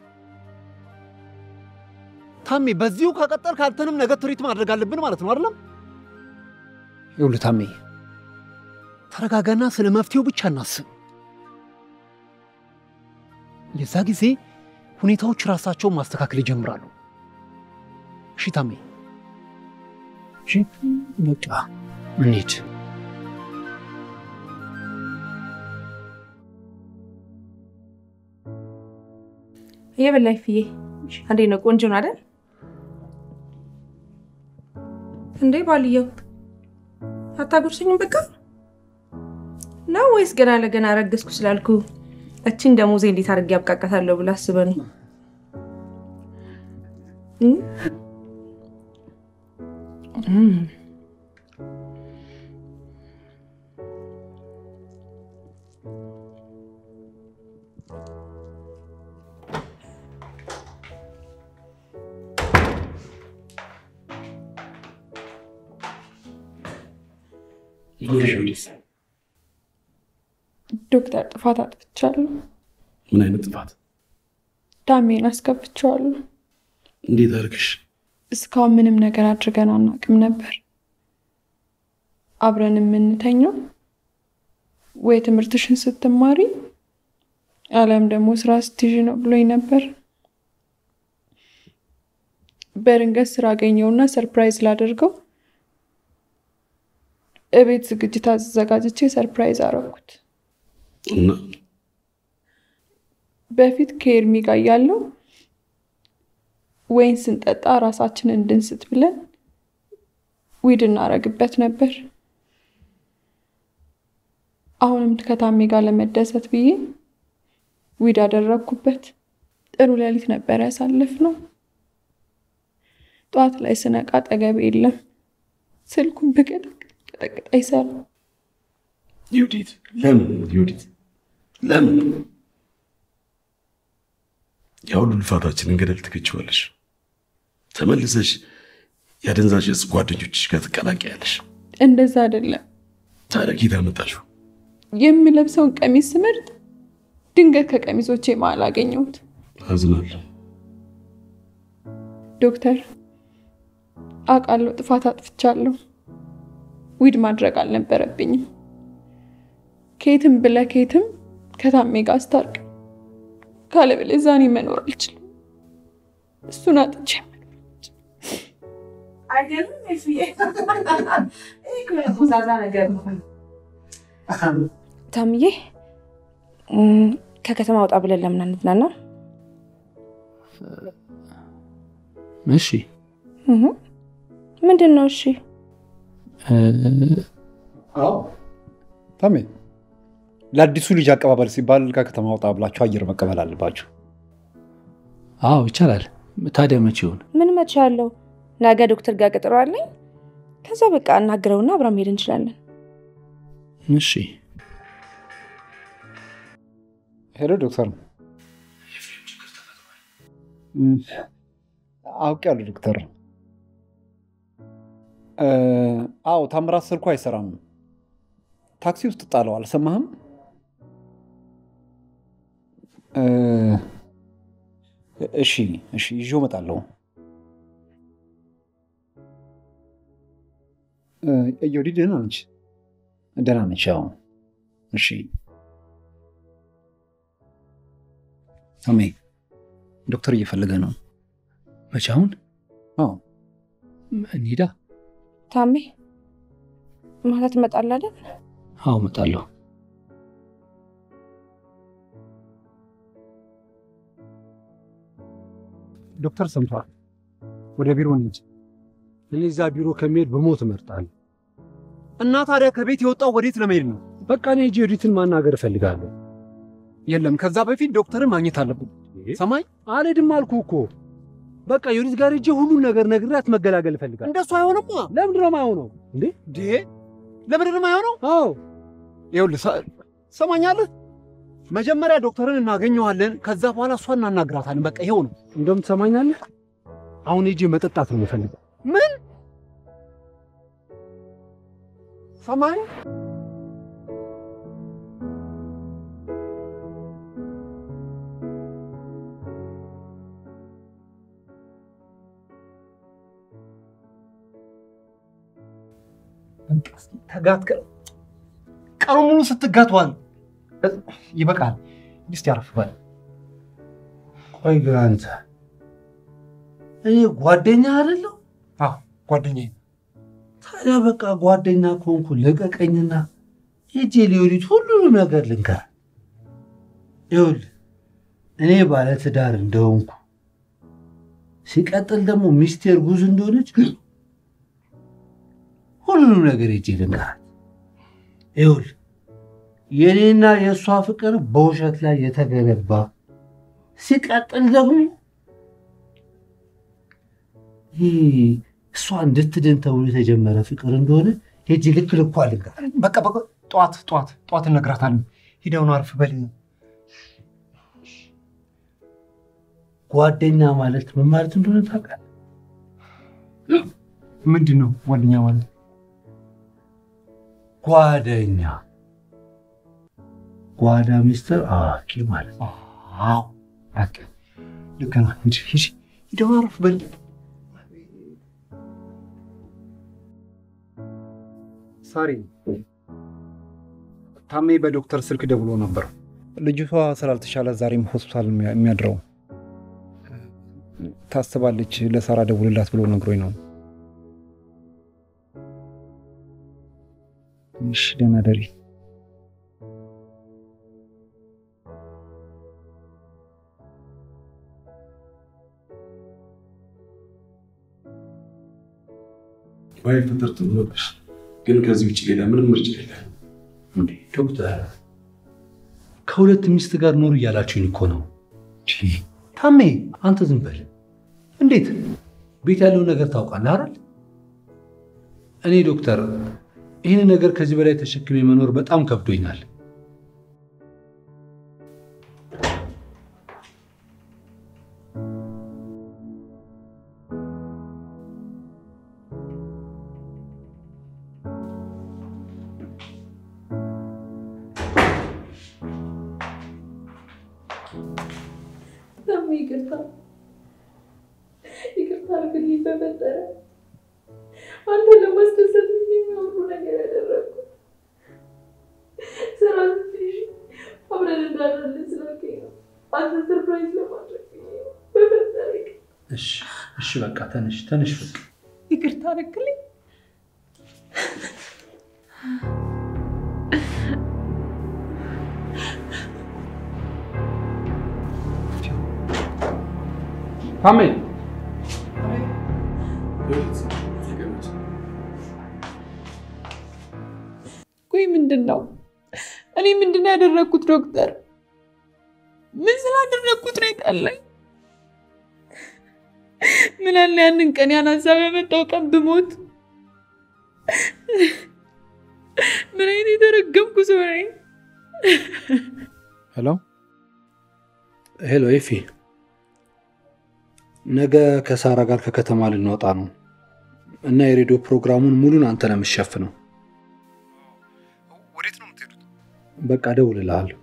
ታሜ፣ በዚሁ ከቀጠልክ አንተንም ነገ ትሪት ማድረግ አለብን ማለት ነው አይደለም? ይኸውልህ ታሜ፣ ተረጋጋና ስለ መፍትሄው ብቻ እናስብ። የዛ ጊዜ ሁኔታዎች ራሳቸውን ማስተካከል ይጀምራሉ። እሺ ታሜ፣ እሺ በቃ እንሂድ።
እየበላኝ ፍዬ፣ እንዴት ነው? ቆንጆ ነው አይደል? እንዴ ባልየው አታጎርሰኝም? በቃ ነው ወይስ ገና ለገና ረገዝኩ ስላልኩ እችን ደሞዜ እንዴት አድርጌ ያብቃቃታለሁ ብላ አስበህ ነው?
ዶክተር ጥፋት አጥፍቻለሁ።
ምን አይነት ጥፋት?
ዳሜን አስገብቼዋለሁ።
እንዴት አድርግሽ?
እስካሁን ምንም ነገር አድርገን አናውቅም ነበር። አብረን የምንተኘው ወይ ትምህርትሽን ስትማሪ አሊያም ደግሞ ስራ ስትይዥ ነው ብሎኝ ነበር። በድንገት ስራ አገኘውና ሰርፕራይዝ ላደርገው እቤት ዝግጅት አዘጋጅቼ ሰርፕራይዝ አረኩት።
እና
በፊት ከኤርሚ ጋር ያለው ወይን ስንጠጣ ራሳችንን እንድንስት ብለን ዊድ እናረግበት ነበር። አሁንም ከታሜ ጋር ለመደሰት ብዬ ዊድ አደረግኩበት። ጥሩ ሌሊት ነበር ያሳለፍነው። ጠዋት ላይ ስነቃ አጠገቤ የለም። ስልኩን ብቀጠቅጥ አይሰራም።
ዩዲት፣ ለምን ዩዲት፣ ለምን ያ ሁሉ ልፋታችንን ገደል ትከችዋለሽ? ተመልሰሽ የአደንዛዥ እጽ ጓደኞችሽ ጋር ትቀላቀያለሽ።
እንደዛ አይደለም።
ታዲያ ጌታ መጣሽው?
የምለብሰውን ቀሚስ ስመርጥ ድንገት ከቀሚሶቼ መሀል አገኘሁት።
አዝናለሁ።
ዶክተር አውቃለሁ፣ ጥፋት አጥፍቻለሁ። ዊድ ማድረግ አልነበረብኝም። ከየትም ብለህ ከየትም ከታሜ ጋር አስታርቅ፣ ካለበለዚያ እኔ መኖር አልችልም። እሱን አጥቼ
አይገርምም? ኤፍዬ ይህ እኮ ያቆዛዛ ነገር ነው።
ታምዬ እም፣ ከከተማ ወጣ ብለን ለምን አንዝናና?
እሺ
እህ፣ ምንድን ነው? እሺ
ታሜ ለአዲሱ ልጅ አቀባበል ሲባል ከከተማ ወጣ ብላችሁ አየር መቀበል አለባችሁ።
አዎ ይቻላል። ታዲያ መቼ ይሆን?
ምን መቼ ያለው ነገ ዶክተር ጋር ቀጠሮ አለኝ። ከዛ በቃ እናግረውና አብረን መሄድ እንችላለን።
እሺ
ሄሎ ዶክተር አውቄያለሁ ዶክተር። እ፣ አዎ ታምራት ስልኩ አይሰራም። ታክሲ ውስጥ ጣለው። አልሰማህም? እ፣ እሺ እሺ፣ ይዤው እመጣለሁ። እ፣ እዮዲ ደህና ነች? ደህና ነች። ያው እሺ። ታሜ ዶክተር እየፈለገ ነው።
መቼ? አሁን?
አዎ
እንሂዳ።
ታሜ ማለት ትመጣለህ አይደል?
አዎ እመጣለሁ።
ዶክተር ሰምቷል። ወደ ቢሮ እንሂድ።
እኔ እዛ ቢሮ ከሚሄድ በሞት እመርጣለሁ።
እና ታዲያ ከቤት የወጣው ወዴት ለመሄድ ነው?
በቃ እኔ ሂጅ ዮዲትን ማናገር እፈልጋለሁ።
የለም ከዛ በፊት ዶክተርን ማግኘት አለብን። ሰማይ
አልሄድም አልኩህ እኮ። በቃ ዮዲት ጋር ሂጅ ሁሉን ነገር ነግሬያት መገላገል እፈልጋለሁ።
እንደሱ አይሆንማ።
ለምንድን ነው የማይሆነው እንዴ?
ዴ ለምንድን ነው የማይሆነው?
አዎ
ይኸውልህ ሰማኛለህ። መጀመሪያ ዶክተርን እናገኘዋለን፣ ከዛ በኋላ እሷን እናናግራታለን። በቃ ይኸው ነው።
እንደውም ትሰማኛለህ፣ አሁን ሂጅ መጠጣት ነው የምፈልገው።
ምን ሰማኝ? ተጋት ቀኑ ሙሉ ስትጋቷል። ይበቃል። እስቲ አረፍ በል።
ቆይ ግን አንተ እኔ ጓደኛ አይደለሁ?
አዎ ጓደኛዬ።
ታዲያ በቃ ጓደኛ ከሆንኩ ልቀቀኝና ሂጄ ሊዮዲት ሁሉንም ነገር ልንገር። ይኸውልህ እኔ ባለትዳር እንደሆንኩ ሲቀጥል ደግሞ ሚስቴ እርጉዝ እንደሆነች ሁሉንም ነገር ሂጄ ልንገራት። ይኸውልህ የእኔና የእሷ ፍቅር በውሸት ላይ የተገነባ ሲቀጥል ደግሞ ይህ እሷ እንድትድን ተብሎ የተጀመረ ፍቅር እንደሆነ ሄጂ ልክ ልኳ ልንገራት።
በቃ በቃ ጠዋት ጠዋት ጠዋት እነግራታለሁ። ሂደውን አርፍ በል።
ጓደኛ ማለት ምን ማለት እንደሆነ ታውቃለህ?
ምንድን ነው ጓደኛ ማለት?
ጓደኛ ጓዳ ሚስጥር አዋቂ ማለት ነው።
አዎ በቃ ልክ ነህ። ሂድ ሂድ፣ ሂደውን አርፍ በል። ሳሪ ታሜ በዶክተር ስልክ ደውሎ ነበር። ልጅቷ ስላልተሻለ ዛሬም ሆስፒታል የሚያድረው ታስባለች። ለሳራ ደውልላት ብሎ ነግሮኝ ነው። እሺ ደህና ደሪ።
ባይፈጠር ጥሩ ነበር፣ ግን ከዚህ ውጭ ሌላ ምንም ምርጫ የለም።
ዶክተር ከሁለት ሚስት ጋር ኖር እያላችሁኝ እኮ ነው። ታሜ አንተ ዝም በል። እንዴት ቤት ያለውን ነገር ታውቃለህ አይደል? እኔ ዶክተር ይህን ነገር ከዚህ በላይ ተሸክሜ መኖር በጣም ከብዶኛል።
ታሜ ይቅርታ ይቅርታ አድርግልኝ በፈጠረ አንተ ለማስደሰት የሚያምሩ ነገር ያደረግኩት ስራ ስትይዥ አብረን እንዳለን ስላልከኝ ነው። አንተ ሰርፕራይዝ ለማድረግ ብዬ ነው። በፈጠረ ይቅርታ
እሺ እሺ፣ በቃ ተነሽ ተነሽ፣ በቃ
ይቅርታ አድርግልኝ።
ታሜ
ቆይ ምንድን ነው እኔ ምንድን ነው ያደረግኩት? ዶክተር ምን ስላደረግኩት ነው የጠላኝ? ምን አለ ያንን ቀን ያን ሀሳብ ያመጣው ቀን ብሞት። ምን አይነት የተረገምኩ ሰው ነኝ።
ሄሎ
ሄሎ፣ ኤፊ ነገ ከሳራ ጋር ከከተማ ልንወጣ ነው እና የሬዲዮ ፕሮግራሙን ሙሉን አንተ ነው የምትሸፍነው።
ወዴት ነው የምትሄዱት?
በቃ እደውልልሃለሁ።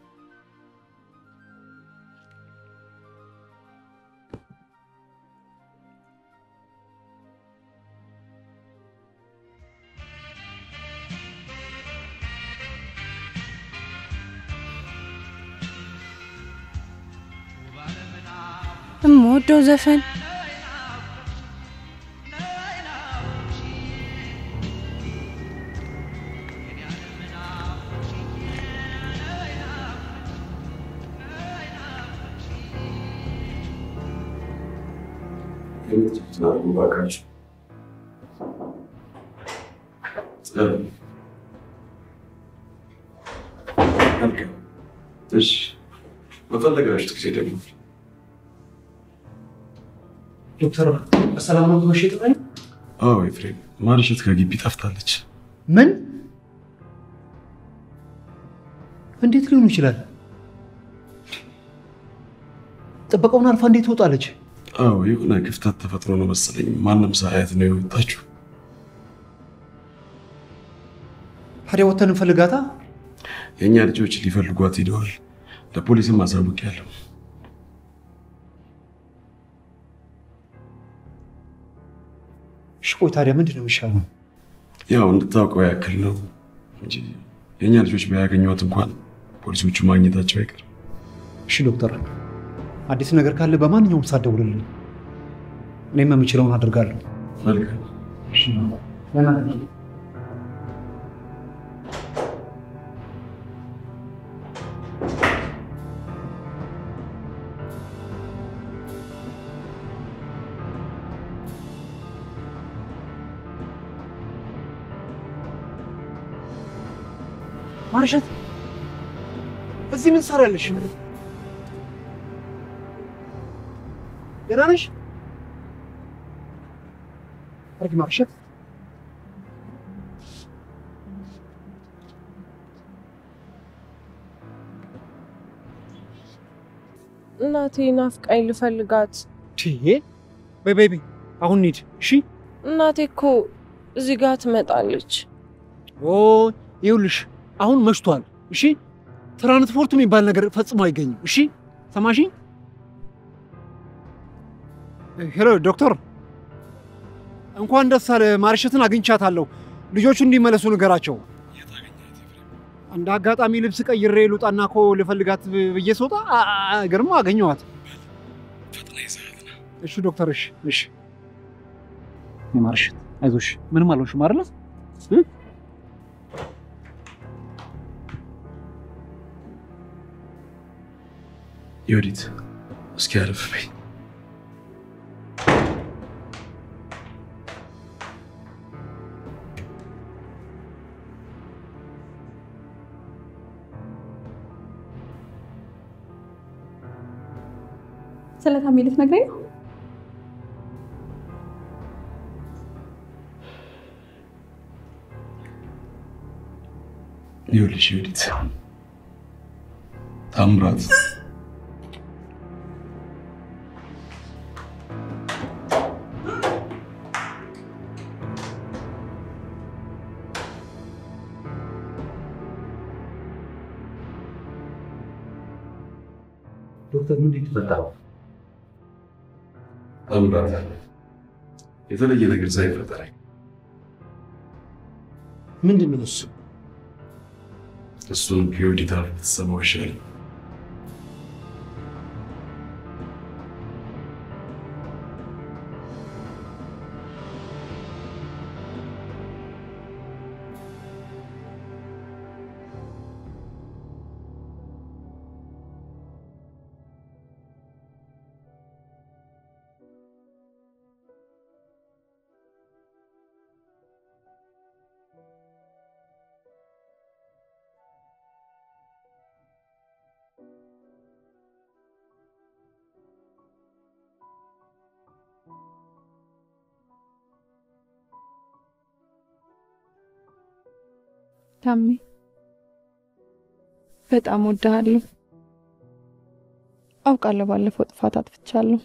እምወደው ዘፈን
እሺ፣ በፈለጋችሁት ጊዜ ደግሞ
ዶክተር በሰላም ነው ብሎሽ የጠራኝ?
አዎ ኤፍሬም፣ ማርሸት ከግቢ ጠፍታለች።
ምን? እንዴት ሊሆኑ ይችላል? ጥበቃውን አልፋ እንዴት ትወጣለች?
አዎ የሆነ ክፍተት ተፈጥሮ ነው መሰለኝ። ማንም ሳያት ነው የወጣችው።
ታዲያ ወተን እንፈልጋታ።
የእኛ ልጆች ሊፈልጓት ሂደዋል። ለፖሊስም አሳውቅ ያለው
እሺ ቆይ ታዲያ ምንድን ነው የሚሻለው?
ያው እንድታውቀው ያክል ነው እንጂ የእኛ ልጆች ባያገኟት እንኳን ፖሊሶቹ ማግኘታቸው አይቀርም።
እሺ ዶክተር፣ አዲስ ነገር ካለ በማንኛውም ሰዓት ደውልልኝ። እኔም የምችለውን አደርጋለሁ።
መልካም።
ማርሸት እዚህ ምን ትሰሪያለሽ? ደህና ነሽ? አርግ ማርሸት
እናቴ ናፍቃኝ ልፈልጋት።
ትዬ በይ በይ በይ፣ አሁን እንሂድ። እሺ
እናቴ እኮ እዚህ ጋር ትመጣለች።
ኦ ይኸውልሽ፣ አሁን መሽቷል። እሺ ትራንስፖርት የሚባል ነገር ፈጽሞ አይገኝም። እሺ ሰማሽኝ? ሄሎ ዶክተር፣ እንኳን ደስ አለ። ማርሸትን አግኝቻታለሁ። ልጆቹ እንዲመለሱ ንገራቸው። እንደ አጋጣሚ ልብስ ቀይሬ ልውጣና እኮ ልፈልጋት ብዬ ስወጣ ግርማ አገኘኋት። እሺ ዶክተር፣ እሺ እሺ። ማርሸት አይዞሽ፣ ምንም አልሆንሽም አይደለ?
ዮዲት እስኪ አረፍ በይ።
ስለ ታሜ ልትነግረኝ ነው?
ይኸውልሽ ዮዲት ታምራት
ዶክተር ምንድን የተፈጠረው?
ታምራት የተለየ ነገር ሳይፈጠር
ምንድን ነው እሱ?
እሱን ከዮዲት አፍ ብትሰማው ይሻላል።
ታሜ በጣም ወድሃለሁ። አውቃለሁ ባለፈው ጥፋት አጥፍቻለሁ፣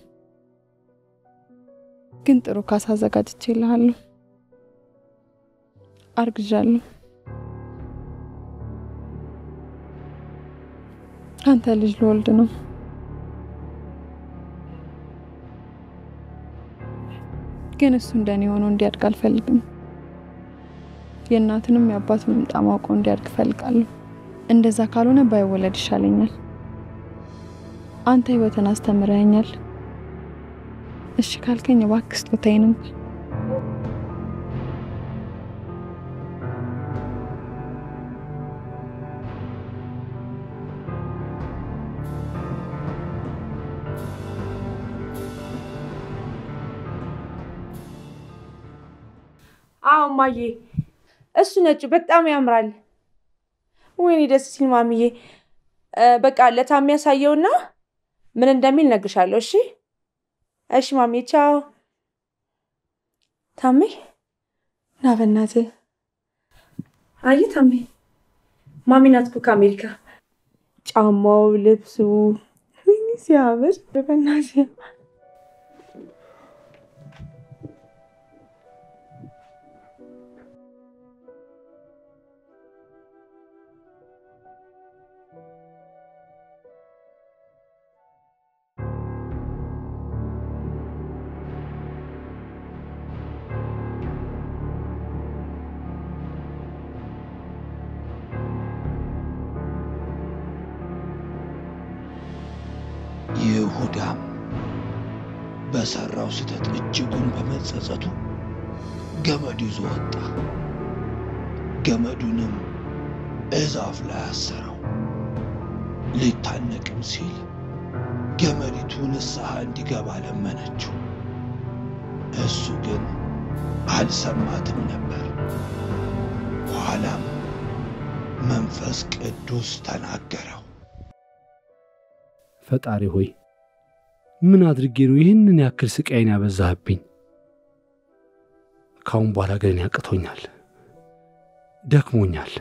ግን ጥሩ ካሳ አዘጋጅቼልሃለሁ። አርግዣለሁ። አንተ ልጅ ልወልድ ነው። ግን እሱ እንደኔ ሆኖ እንዲያድግ አልፈልግም። የእናትንም የአባቱንም ጣም አውቆ እንዲያድግ እፈልጋለሁ። እንደዛ ካልሆነ ባይወለድ ይሻለኛል። አንተ ህይወትን አስተምረኸኛል። እሺ ካልከኝ እባክህ ስጦታዬን እንኳን
አዎ ማዬ፣ እሱ ነጩ በጣም ያምራል። ወይኔ ደስ ሲል ማሚዬ። በቃ ለታሜ ያሳየውና ምን እንደሚል እነግርሻለሁ። እሺ እሺ ማሜ ቻው። ታሜ ና በእናትህ። አየህ ታሜ ማሚ ናት እኮ ከአሜሪካ። ጫማው፣ ልብሱ ወይኔ ሲያምር በእናትህ
ይሁዳም በሠራው ስህተት እጅጉን በመጸጸቱ ገመድ ይዞ ወጣ። ገመዱንም እዛፍ ላይ አሰረው። ሊታነቅም ሲል ገመዲቱ ንስሐ እንዲገባ ለመነችው። እሱ ግን አልሰማትም ነበር። ኋላም መንፈስ ቅዱስ ተናገረው።
ፈጣሪ ሆይ ምን አድርጌ ነው ይህንን ያክል ስቃይን ያበዛህብኝ? ካሁን በኋላ ግን ያቅቶኛል፣ ደክሞኛል።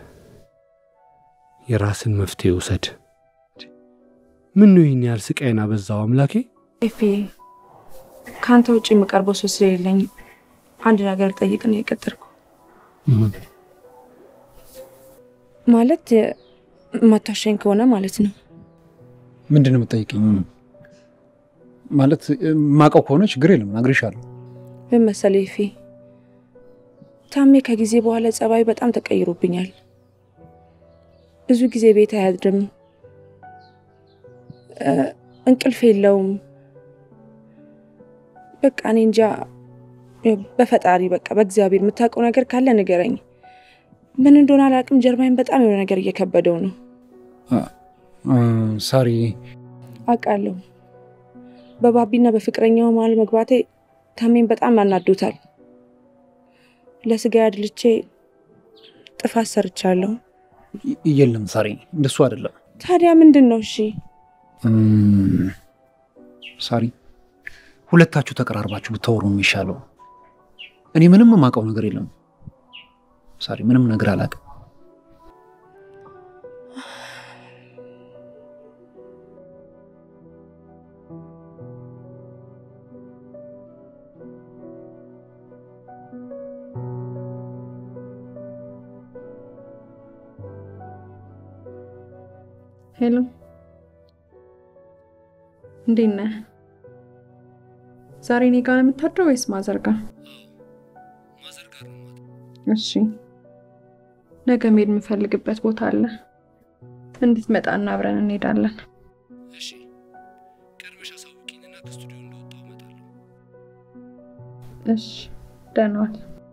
የራስን መፍትሄ ውሰድ። ምን ነው ይህን ያህል ስቃይን አበዛው አምላኬ?
ኤፌ ከአንተ ውጭ የምቀርበው ሰው ስለሌለኝ አንድ ነገር ልጠይቅ ነው የቀጠርኩ። ማለት ማታሸኝ ከሆነ ማለት ነው።
ምንድን ነው የምጠይቅኝ? ማለት ማቀው ከሆነ ችግር የለም እነግርሻለሁ።
ምን መሰለህ ኤፌ፣ ታሜ ከጊዜ በኋላ ጸባዩ በጣም ተቀይሮብኛል። ብዙ ጊዜ ቤት አያድርም፣ እንቅልፍ የለውም። በቃ እኔ እንጃ። በፈጣሪ በቃ በእግዚአብሔር የምታውቀው ነገር ካለ ንገረኝ። ምን እንደሆነ አላውቅም። ጀርባዬን በጣም የሆነ ነገር እየከበደው ነው።
ሳሪ
አውቃለሁ። በባቢና በፍቅረኛው መሀል መግባቴ ታሜን በጣም አናዶታል። ለስጋ አድልቼ ጥፋት ሰርቻለሁ።
የለም ሳሪ፣ እንደሱ አይደለም።
ታዲያ ምንድን ነው? እሺ
ሳሪ፣ ሁለታችሁ ተቀራርባችሁ ብታወሩ የሚሻለው። እኔ ምንም የማውቀው ነገር የለም ሳሪ፣ ምንም ነገር አላውቅም።
ሄሎ፣ እንዴት ነህ? ዛሬ እኔ ጋር ነው የምታድረው ወይስ ማዘር ጋር? እሺ፣ ነገ መሄድ የምፈልግበት ቦታ አለ። እንድትመጣና አብረን እንሄዳለን። እሺ፣ ደህና ዋል።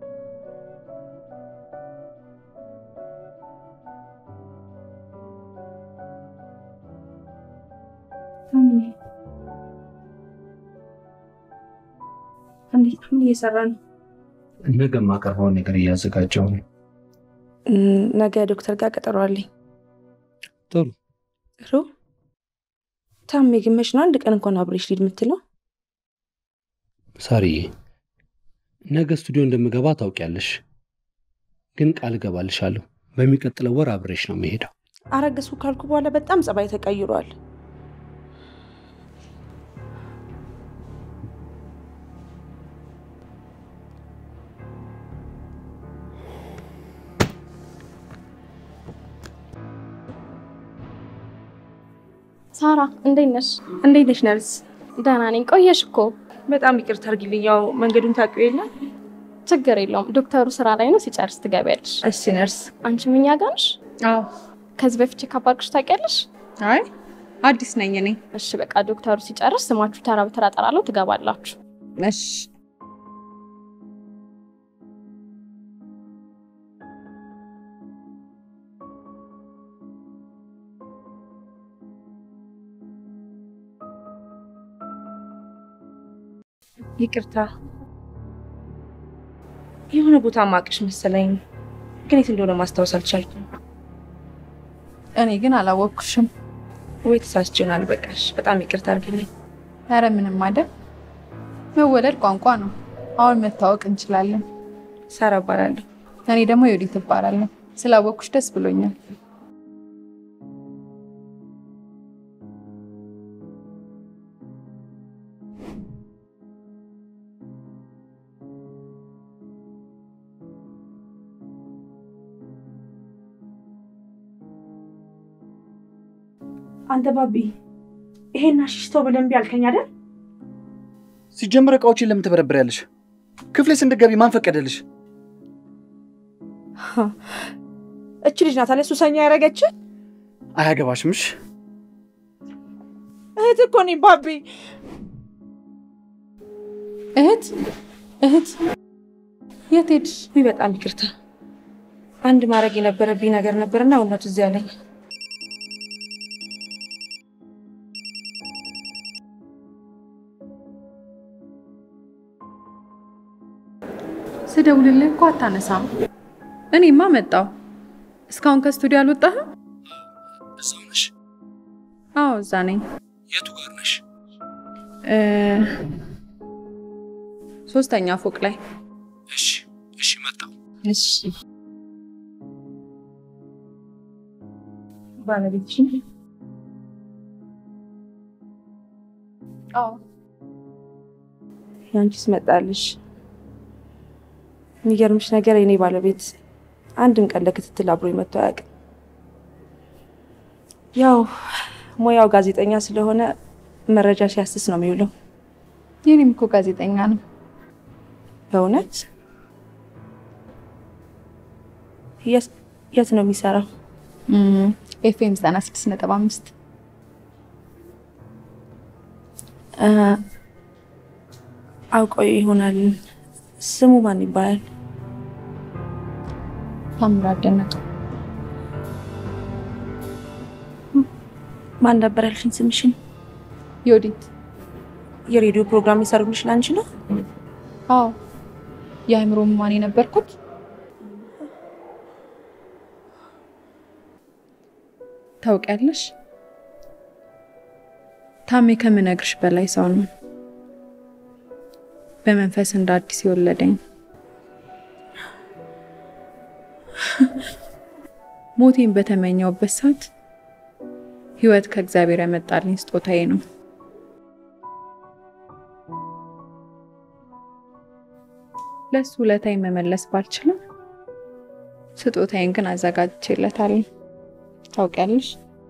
እንዴት ምን እየሰራ ነው?
ነገ የማቀርበውን ነገር እያዘጋጀው ነው።
ነገ ዶክተር ጋር ቀጠሮ አለኝ።
ጥሩ
ጥሩ። ታሜ ግን መች ነው አንድ ቀን እንኳን አብሬሽ ሊድ የምትለው?
ሳሪዬ፣ ነገ ስቱዲዮ እንደምገባ ታውቂያለሽ፣ ግን ቃል እገባልሻለሁ በሚቀጥለው ወር አብሬሽ ነው የምሄደው።
አረገዝኩ ካልኩ በኋላ በጣም ጸባይ ተቀይሯል።
ሳራ እንዴት ነሽ?
እንዴት ነሽ ነርስ?
ደህና ነኝ። ቆየሽ እኮ።
በጣም ይቅርታ አድርጊልኝ። ያው መንገዱን ታውቂው የለ
ችግር የለውም። ዶክተሩ ስራ ላይ ነው፣ ሲጨርስ ትገቢያለሽ።
እሺ ነርስ።
አንቺም እኛ ጋር ነሽ?
አዎ።
ከዚህ በፊት ቼክ አድርገሽ ታውቂያለሽ?
አይ አዲስ ነኝ እኔ።
እሺ በቃ ዶክተሩ ሲጨርስ ስማችሁ ተራ በተራ እጠራለሁ፣ ትገባላችሁ።
እሺ
ይቅርታ የሆነ ቦታ ማቅሽ መሰለኝ፣ ግን የት እንደሆነ ማስታወስ አልቻልኩም።
እኔ ግን አላወቅኩሽም።
ወይ ተሳስቼ ይሆናል። በቃሽ፣ በጣም ይቅርታ አድርግልኝ።
ኧረ ምንም አይደል። መወለድ ቋንቋ ነው። አሁን መታወቅ እንችላለን።
ሳራ እባላለሁ።
እኔ ደግሞ የወዲት እባላለሁ። ስላወቅኩሽ ደስ ብሎኛል።
አንተ ባቢ ይሄን አሽሽተው ብለን እምቢ አልከኝ አይደል?
ሲጀምር እቃዎችን ለምን ትበረብሪያለሽ? ክፍሌስ እንድትገቢ ማን ፈቀደልሽ?
እች ልጅ ናት አለ ሱሰኛ ያደረገች
አያገባሽምሽ።
እህት እኮ ነኝ ባቢ።
እህት እህት የት ሄድሽ?
ውይ በጣም ይቅርታ። አንድ ማድረግ የነበረብኝ ነገር ነበርና እውነቱ እዚያ ላይ
ስደውልልህ እኮ አታነሳም። እኔማ መጣው። እስካሁን ከስቱዲዮ አልወጣህም?
እዛው ነሽ?
አዎ እዛ ነኝ።
የቱ ጋር ነሽ?
እ ሶስተኛ ፎቅ ላይ።
እሺ እሺ፣ መጣሁ።
እሺ
ባለቤትሽ
አዎ
ያንቺስ መጣልሽ። የሚገርምሽ ነገር የኔ ባለቤት አንድም ቀን ለክትትል አብሮ መጥቶ አያውቅም። ያው ሙያው ጋዜጠኛ ስለሆነ መረጃ ሲያስስ ነው የሚውለው።
የኔም እኮ ጋዜጠኛ ነው።
በእውነት የት የት ነው የሚሰራው?
ኤፍኤም ዘጠና ስድስት ነጥብ አምስት
አውቀው ይሆናል። ስሙ ማን ይባላል?
ታምራት ደነቀ።
ማን ነበር ያልሽኝ ስምሽን?
ዮዲት።
የሬዲዮ ፕሮግራም የሰሩልሽ ለአንቺ ነው?
አዎ የአእምሮ ህሙማን የነበርኩት ታውቂያለሽ፣ ታሜ ከምነግርሽ በላይ ሰው ነው። በመንፈስ እንደ አዲስ የወለደኝ ሞቴን በተመኘውበት ሰዓት ህይወት ከእግዚአብሔር ያመጣልኝ ስጦታዬ ነው። ለሱ ውለታዬን መመለስ ባልችልም ስጦታዬን ግን አዘጋጅቼለታለሁ። ታውቂያለሽ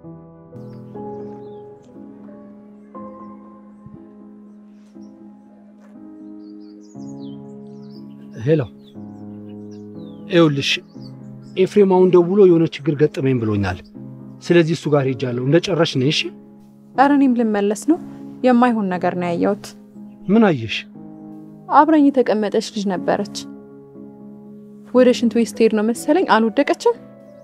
ሄሎ፣ ይኸውልሽ ኤፍሬም አሁን ደውሎ የሆነ ችግር ገጠመኝ ብሎኛል። ስለዚህ እሱ ጋር ሄጃለሁ። እንደጨረሽ ነይ እሺ።
ኧረ እኔም ልመለስ ነው። የማይሆን ነገር ነው ያየሁት።
ምን አየሽ?
አብራኝ የተቀመጠች ልጅ ነበረች። ወደ ሽንት ቤት ስትሄድ ነው መሰለኝ አልወደቀችም።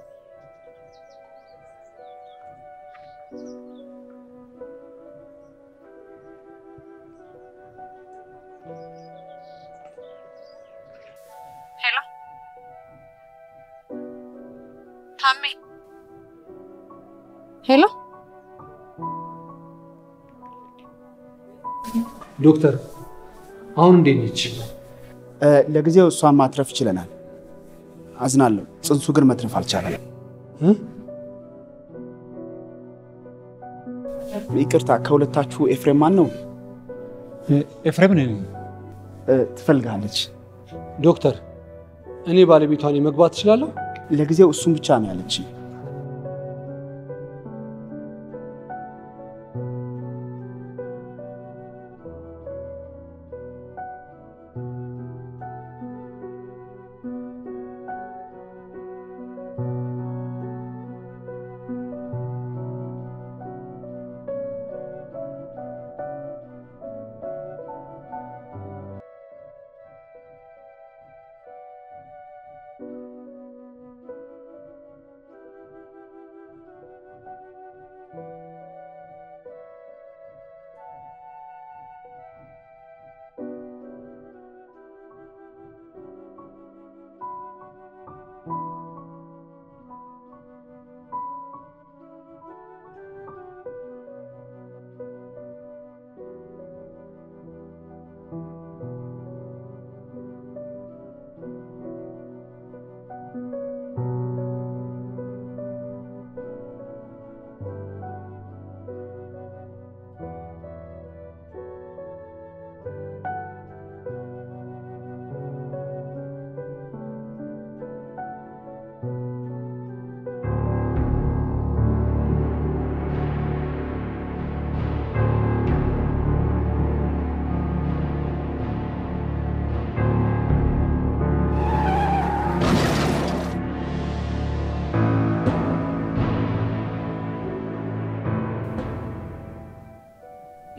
ሄሎ ታሜ፣
ሄሎ
ዶክተር አሁን እንዴት ነች?
ለጊዜው እሷን ማትረፍ ችለናል። አዝናለሁ። ጽንሱ ግን መትረፍ አልቻለም። ይቅርታ፣ ከሁለታችሁ ኤፍሬም ማን ነው?
ኤፍሬም ነኝ።
ትፈልጋለች።
ዶክተር እኔ ባለቤቷን መግባት እችላለሁ?
ለጊዜው እሱን ብቻ ነው ያለች።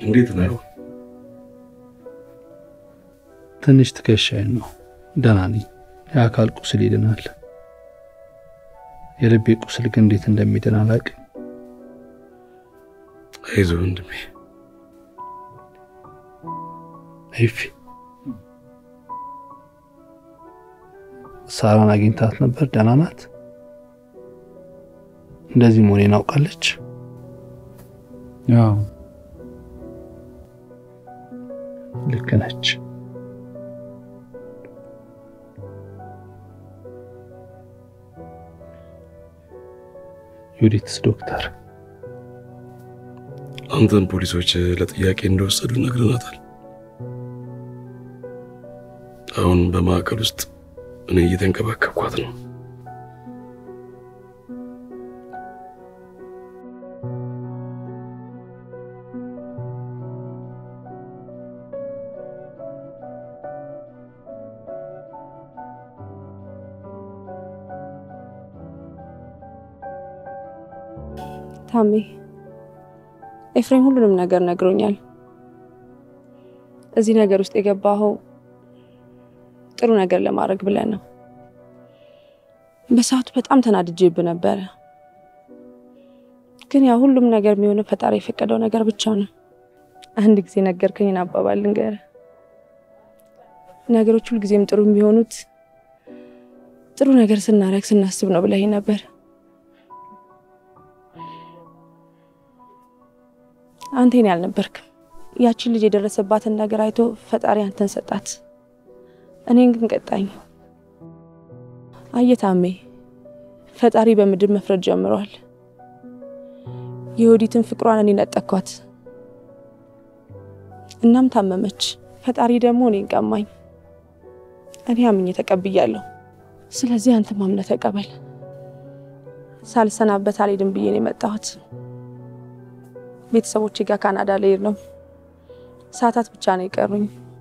እንዴት ነው?
ትንሽ ትከሻዬን ነው። ደህና ነኝ። የአካል ቁስል ይድናል። የልቤ ቁስል ግን እንዴት እንደሚድን አላውቅም።
አይዞህ ወንድሜ።
ይፊ ሳራን አግኝታት ነበር? ደህና ናት? እንደዚህ መሆኔን አውቃለች?
ያው
ልክ ነች። ዩዲትስ ዶክተር
አንተን ፖሊሶች ለጥያቄ እንደወሰዱ ነግረናታል። አሁን በማዕከል ውስጥ እኔ እየተንከባከብኳት ነው።
ታሜ ኤፍሬም ሁሉንም ነገር ነግሮኛል። እዚህ ነገር ውስጥ የገባኸው ጥሩ ነገር ለማድረግ ብለን ነው። በሰዓቱ በጣም ተናድጄብህ ነበረ፣ ግን ያ ሁሉም ነገር የሚሆነው ፈጣሪ የፈቀደው ነገር ብቻ ነው። አንድ ጊዜ ነገርከኝን አባባል ልንገርህ፣ ነገሮች ሁልጊዜም ጥሩ የሚሆኑት ጥሩ ነገር ስናረግ ስናስብ ነው ብለኸኝ ነበር። አንተ የኔ አልነበርክም። ያቺን ልጅ የደረሰባትን ነገር አይቶ ፈጣሪ አንተን ሰጣት፣ እኔን ግን ቀጣኝ። አየታሜ ፈጣሪ በምድር መፍረድ ጀምሯል። የወዲትን ፍቅሯን እኔ ነጠኳት፣ እናም ታመመች። ፈጣሪ ደግሞ እኔን ቀማኝ። እኔ አምኜ ተቀብያለሁ። ስለዚህ አንተ ማምነህ ተቀበል። ሳልሰናበት አልሄድም ብዬ ነው የመጣሁት። ቤተሰቦቼ ጋር ካናዳ ልሄድ ነው። ሰዓታት ብቻ ነው የቀሩኝ።